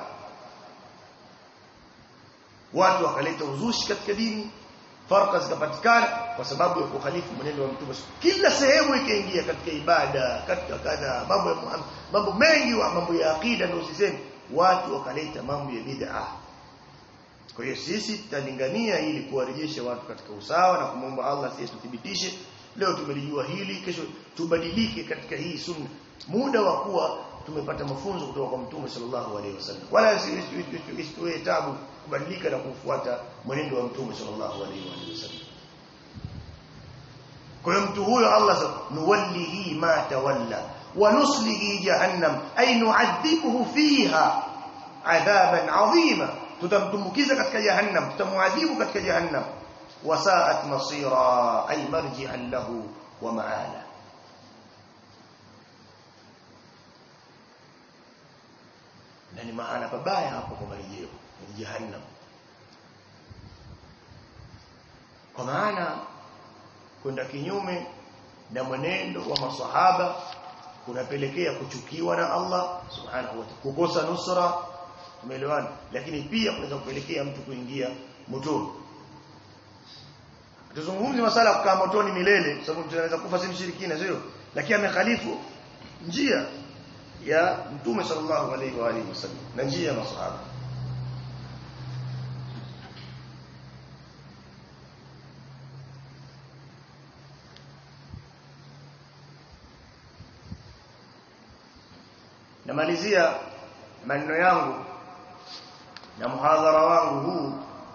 watu wakaleta uzushi katika dini farqa zikapatikana kwa sababu ya kukhalifu mwenendo wa mtume kila sehemu ikaingia katika ibada katika kadha mambo ya mambo mengi wa mambo ya akida ndio usiseme watu wakaleta mambo ya bid'a kwa hiyo sisi tutalingania ili kuwarejesha watu katika usawa na kumwomba Allah sisi tuthibitishe leo tumelijua hili kesho tubadilike katika hii sunna muda wa kuwa tumepata mafunzo kutoka kwa mtume sallallahu alaihi wasallam wala isitoe tabu kubadilika na kufuata mwenendo wa mtume sallallahu alaihi wasallam kwa hiyo mtu huyo Allah nuwallihi ma tawalla wa nuslihi jahannam ay nu'adhibuhu fiha adhaban 'azima tutamtumbukiza katika jahannam tutamuadhibu katika jahannam wasaat masira ay marji'an lahu wa ma'ala na ni mahala pabaya hapo kwa marejeo ni jahannam kwa maana kwenda kinyume na mwenendo wa maswahaba kunapelekea kuchukiwa na Allah subhanahu wa ta'ala kukosa nusra tumeelewana lakini pia kunaweza kupelekea mtu kuingia motoni tuzungumzi masala kukaa motoni milele kwa sababu tunaweza kufa si mshirikina sio lakini amekhalifu njia ya mtume sallallahu alaihi wa alihi wasallam na njia ya masahaba namalizia maneno yangu na muhadhara wangu huu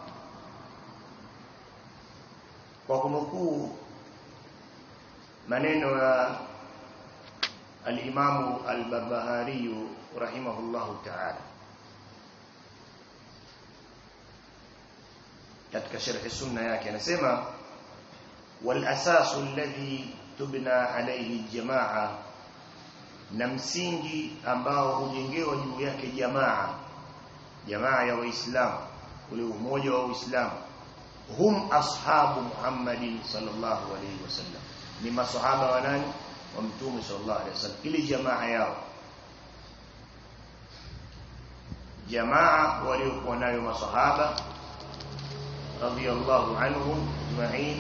kwa kunukuu maneno ya al-Imam al-Barbahari rahimahullahu ta'ala katika sharh sunna yake anasema wal asasu alladhi tubna alayhi jamaa na msingi ambao hujengewa juu yake jamaa jamaa ya waislamu ule umoja wa waislamu hum ashabu Muhammadin sallallahu alayhi wasallam ni masahaba wa nani wa mtume sallallahu alayhi wasallam ili jamaa yao jamaa waliokuwa nayo masahaba radhiyallahu anhum ajma'in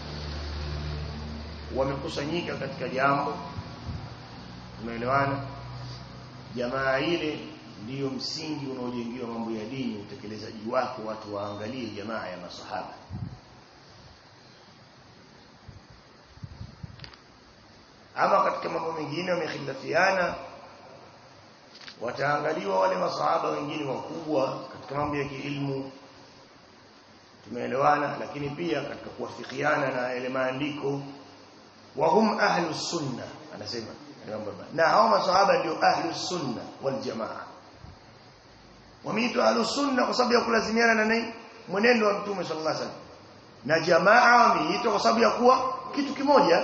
wamekusanyika katika jambo tumeelewana jamaa ile ndiyo msingi unaojengiwa mambo ya dini utekelezaji wake watu waangalie jamaa ya masahaba ama katika mambo mengine wamekhilafiana wataangaliwa wale masahaba wengine wakubwa katika mambo ya kiilmu tumeelewana lakini pia katika kuwafikiana na yale maandiko wa hum ahlus sunna anasema na hao masahaba ndio ahlus sunna wal jamaa wameitwa ahlus sunna kwa sababu ya kulazimiana na nini mwenendo wa mtume sallallahu alaihi wasallam na jamaa wameitwa kwa sababu ya kuwa kitu kimoja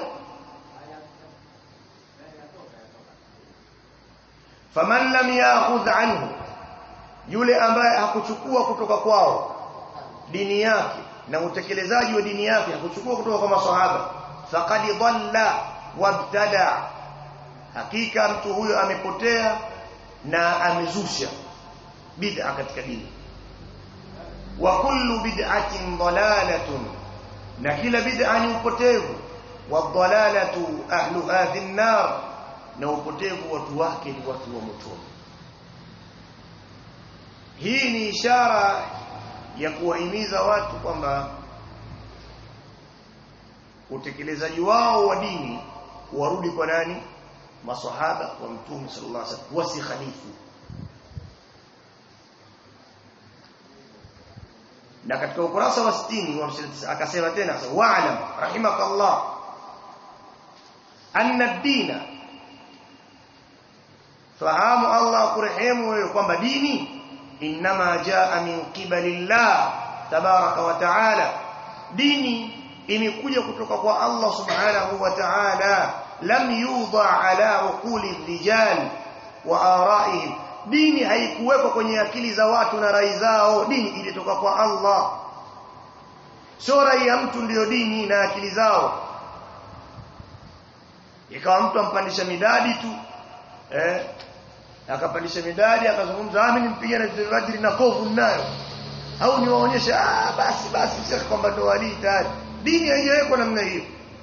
faman lam ya'khudh anhu yule ambaye hakuchukua kutoka kwao dini yake na utekelezaji wa dini yake hakuchukua kutoka kwa maswahaba faqad dhalla wabtada hakika mtu huyo amepotea na amezusha bid'a katika dini wa kullu bid'atin dalalatun na kila bid'a ni upotevu wa dalalatu ahluha fin nar na upotevu watu wake ni watu wa motoni hii ni ishara ya kuwahimiza watu kwamba utekelezaji wao wa dini warudi kwa nani maswahaba wa mtume sallallahu alaihi wasallam wasikhalifu na katika ukurasa wa 60 wa 59 akasema tena wa'lam rahimakallah anna ad-dina fahamu Allah kurehemu wewe kwamba dini inma jaa min qibalillah tabaraka wa taala dini imekuja kutoka kwa Allah subhanahu wa ta'ala lam yudha ala uquli rijal wa araihim dini haikuwekwa kwenye akili za watu na rai zao dini ilitoka kwa Allah sio rai ya mtu ndiyo dini na akili zao ikawa mtu ampandisha midadi tu eh akapandisha midadi akazungumza ah mimi nimpiga na vajri na kovu nayo au niwaonyeshe ah basi basi sio kwamba ndo wali tayari dini haijawekwa namna hiyo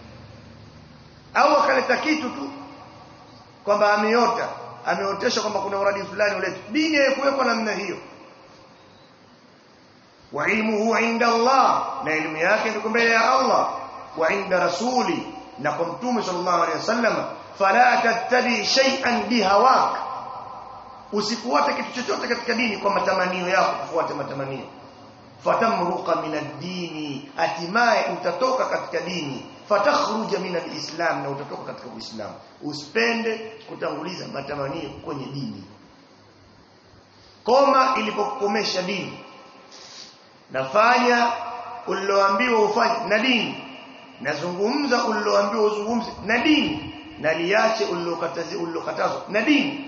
au akaleta kitu tu kwamba ameota ameotesha kwamba kuna uradi fulani ulete dini haikuwekwa namna hiyo wa ilmuhu inda Allah na elimu yake iko mbele ya Allah wa inda rasuli na kwa mtume sallallahu alaihi wasallam fala tattabi shay'an bihawak usifuate kitu chochote katika dini kwa matamanio yako kufuata matamanio fatamruqa min ad-dini hatimaye utatoka katika dini fatakhruja min al-islam na utatoka katika uislamu usipende kutanguliza matamanio kwenye dini koma ilipokomesha dini nafanya uliloambiwa ufanye na dini nazungumza uliloambiwa uzungumze na dini na liache ulilokatazi ulilokatazwa na dini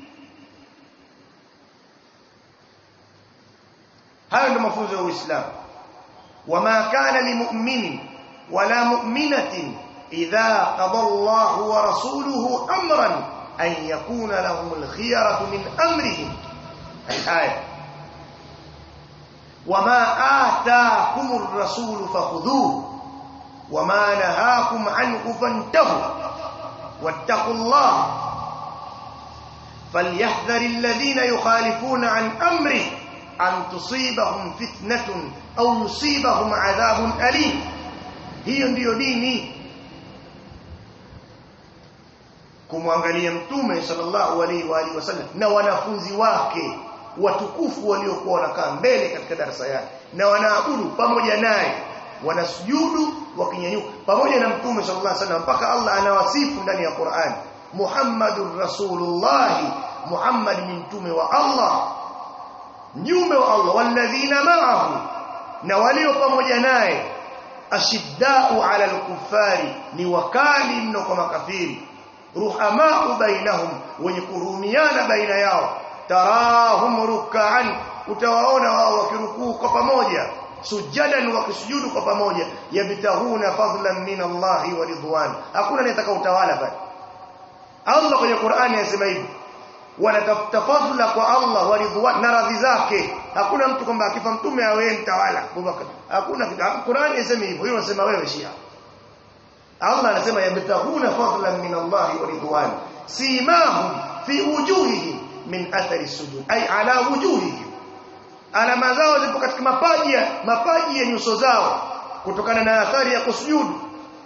hayo ndio mafunzo ya Uislamu wama kana limu'minin wala mu'minatin idha qada Allahu wa rasuluhu amran an yakuna lahum al-khiyaratu min amrihim الآية وما آتاكم الرسول فخذوه وما نهاكم عنه فانتهوا واتقوا الله فليحذر الذين يخالفون عن أمره أن تصيبهم فتنة أو يصيبهم عذاب أليم هي ndio dini kumwangalia mtume sallallahu alaihi wa alihi wasallam na wanafunzi wake watukufu waliokuwa wanakaa mbele katika darasa yake na wanaabudu pamoja naye wanasujudu wakinyanyuka pamoja na mtume sallallahu alaihi wasallam mpaka Allah anawasifu ndani ya Qur'an Muhammadur Rasulullah Muhammad ni mtume wa Allah mjumbe wa Allah walladhina ma'ahu na walio pamoja naye ashiddau ala al-kuffari ni wakali mno kwa makafiri ruhamau bainahum wenye kurumiana baina yao tarahum ruk'an utawaona wao wakirukuu kwa pamoja sujadan wakisujudu kwa pamoja yabtahuna fadlan min Allah wa ridwan hakuna anayetaka utawala bali Allah kwenye Qur'ani anasema hivi wanatafuta fadla kwa Allah wa ridwan na radhi zake hakuna mtu kwamba akifa mtume awe mtawala Abubakar hakuna Qur'ani inasema hivyo hiyo unasema wewe Shia Allah anasema yabtahuna fadlan min Allah wa ridwan simahum fi wujuhihim min athari sujud ay ala wujuhihim alama zao zipo katika mapaji mapaji ya nyuso zao kutokana na athari ya kusujudu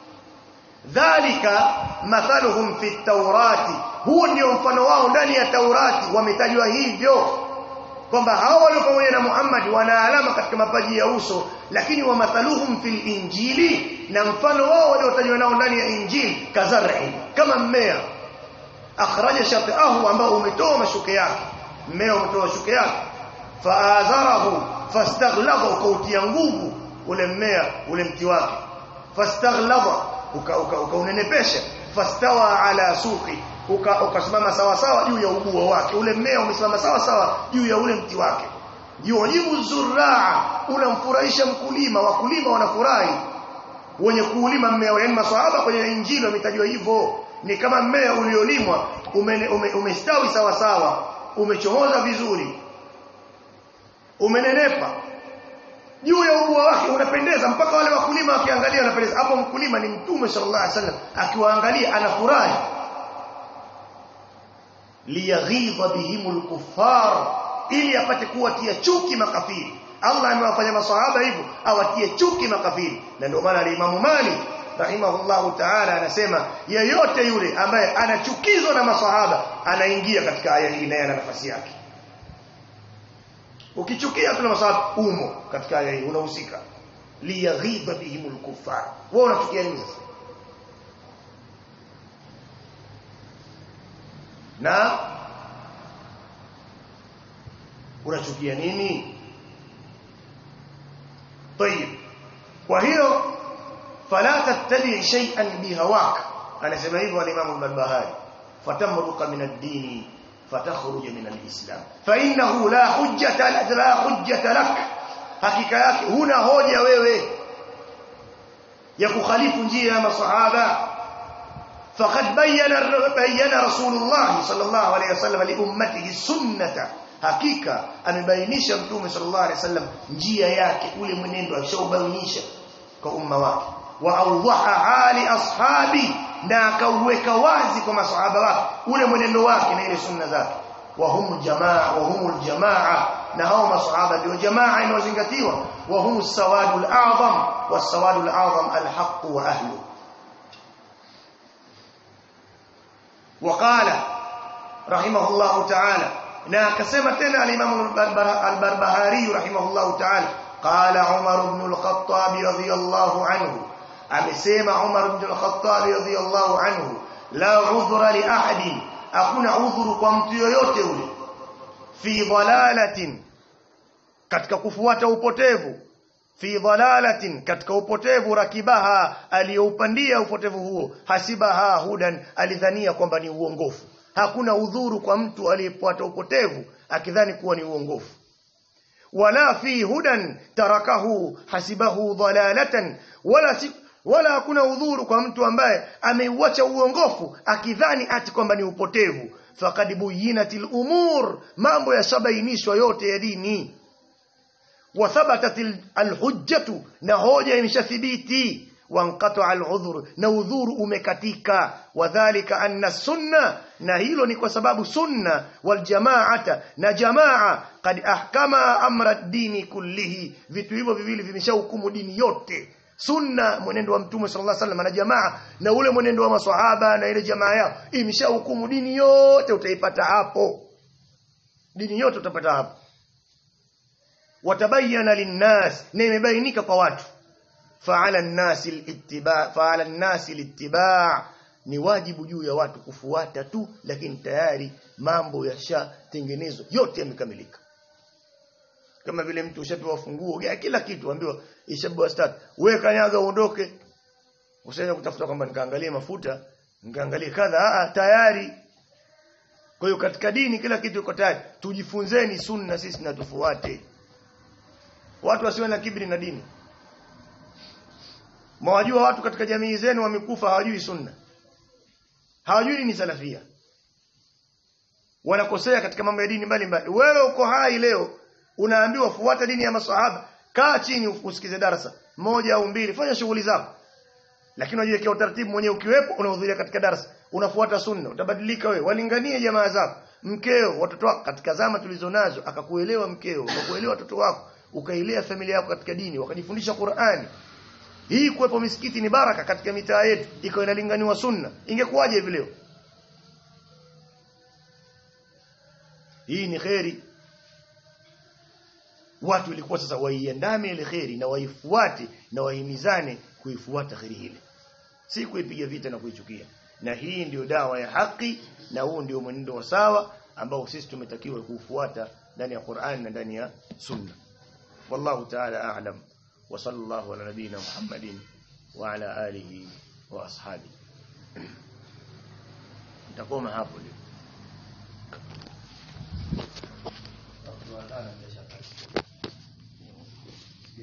dhalika mathaluhum fi taurati huo ndio mfano wao ndani ya taurati wametajwa hivyo kwamba hao walio pamoja na Muhammad wana alama katika mapaji ya uso lakini wa mathaluhum fil injili na mfano wao waliotajwa nao ndani ya injili kazar'i kama mmea akhraja shatahu ambao umetoa mashuke yake mmea umetoa mashuke yake faazarahu fastaghlaba ukautia nguvu ule mmea ule mti wake fastaghlaba ukaunenepesha fastawa ala suqi ukasimama sawa sawa juu ya ubuo wake ule mmea umesimama sawa sawa juu ya ule mti wake yujibu zuraa unamfurahisha mkulima wakulima wanafurahi wenye kuulima mmea yani maswahaba kwenye injili wametajwa hivyo ni kama mmea uliolimwa umestawi ume, ume sawa sawa umechomoza vizuri umenenepa juu ya ubua wake unapendeza mpaka wale wakulima wakiangalia wanapendeza hapo mkulima ni mtume sallallahu alaihi wasallam akiwaangalia anafurahi liyaghidha bihimul kuffar ili apate kuwatia chuki makafiri Allah amewafanya maswahaba hivyo awatie chuki makafiri na ndio maana alimamu Malik rahimahullahu ta'ala anasema yeyote yule ambaye anachukizwa na maswahaba anaingia katika aya hii naye ana nafasi yake ukichukia tuna maswahaba umo katika aya hii unahusika liyaghidha bihimul kuffar wewe unachukia nini sasa na unachukia nini طيب kwa hiyo fala tattabi shay'an bihawak anasema hivyo al-Imam al-Barbahari fatamruqa min ad-din fatakhruj min al-islam fa innahu la hujjata la hujjata lak hakika yake huna hoja wewe ya kukhalifu njia ya masahaba فقد بين بين رسول الله صلى الله عليه وسلم لامته السنه hakika amebainisha mtume sallallahu alaihi wasallam njia yake ule mwenendo alishaubainisha kwa umma wake wa awdaha hali ashabi na akauweka wazi kwa masahaba wake ule mwenendo wake na ile sunna zake wa hum jamaa wa humul jamaa na hao masahaba ndio jamaa inayozingatiwa wa hum sawadul a'zam was-sawadul a'zam al-haqq wa ahlu وقال رحمه الله تعالى na akasema tena al-Imam al-Barbahari rahimahullah ta'ala qala Umar ibn al-Khattab radiyallahu anhu amesema Umar ibn al-Khattab radiyallahu anhu la udhra li ahadin hakuna udhuru kwa mtu yoyote ule fi dhalalatin katika kufuata upotevu fi dhalalatin katika upotevu rakibaha aliyoupandia upotevu huo hasibaha hudan alidhania kwamba ni uongofu hakuna udhuru kwa mtu aliyefuata upotevu akidhani kuwa ni uongofu wala fi hudan tarakahu hasibahu dhalalatan wala si, wala hakuna udhuru kwa mtu ambaye ameuacha uongofu akidhani ati kwamba ni upotevu faqad buyinatil umur mambo yashabainishwa yote ya dini wa thabatat alhujjatu na hoja imeshathibiti wanqata aludhur na udhuru umekatika wadhālika anna sunna na hilo ni kwa sababu sunna wal jamaata na jamaa kad ahkama amra dini kullihi vitu hivyo viwili vimeshahukumu dini yote sunna mwenendo wa mtume sallallahu alaihi wasallam na jamaa na ule mwenendo wa maswahaba na ile jamaa yao imeshahukumu dini yote utaipata hapo dini yote utapata hapo watabayana linnas na imebainika kwa watu fa'ala an-nasi al-ittiba' fa'ala an-nasi al-ittiba' ni wajibu juu ya watu kufuata tu lakini tayari mambo yashatengenezwa yote yamekamilika kama vile mtu ushapewa funguo ya kila kitu ambiwa ishapewa start wewe kanyaga uondoke usiende kutafuta kwamba nikaangalie mafuta nikaangalie kadha a tayari kwa hiyo katika dini kila kitu iko tayari tujifunzeni sunna sisi na tufuate watu wasiwe na kibri na dini Mwajua watu katika jamii zenu wamekufa hawajui sunna. Hawajui ni salafia. Wanakosea katika mambo ya dini mbalimbali. Wewe uko hai leo unaambiwa fuata dini ya maswahaba, kaa chini usikize darasa moja au mbili, fanya shughuli zako. Lakini unajiwekea utaratibu mwenyewe ukiwepo unahudhuria katika darasa, unafuata sunna, utabadilika wewe. Walinganie jamaa zako, mkeo, watoto wako katika zama tulizonazo akakuelewa mkeo, akakuelewa watoto wako, ukailea familia yako katika dini, wakajifundisha Qur'ani, hii kuwepo misikiti ni baraka katika mitaa yetu iko inalinganiwa sunna ingekuwaje hivi leo hii ni kheri watu ilikuwa sasa waiandame ile kheri na waifuate na wahimizane kuifuata kheri ile si kuipiga vita na kuichukia na hii ndiyo dawa ya haki na huu ndio mwenendo wa sawa ambao sisi tumetakiwa kuufuata ndani ya Qur'an na ndani ya sunna wallahu ta'ala a'lam وصلى الله على نبينا محمد وعلى آله وأصحابه نتقوم hapo leo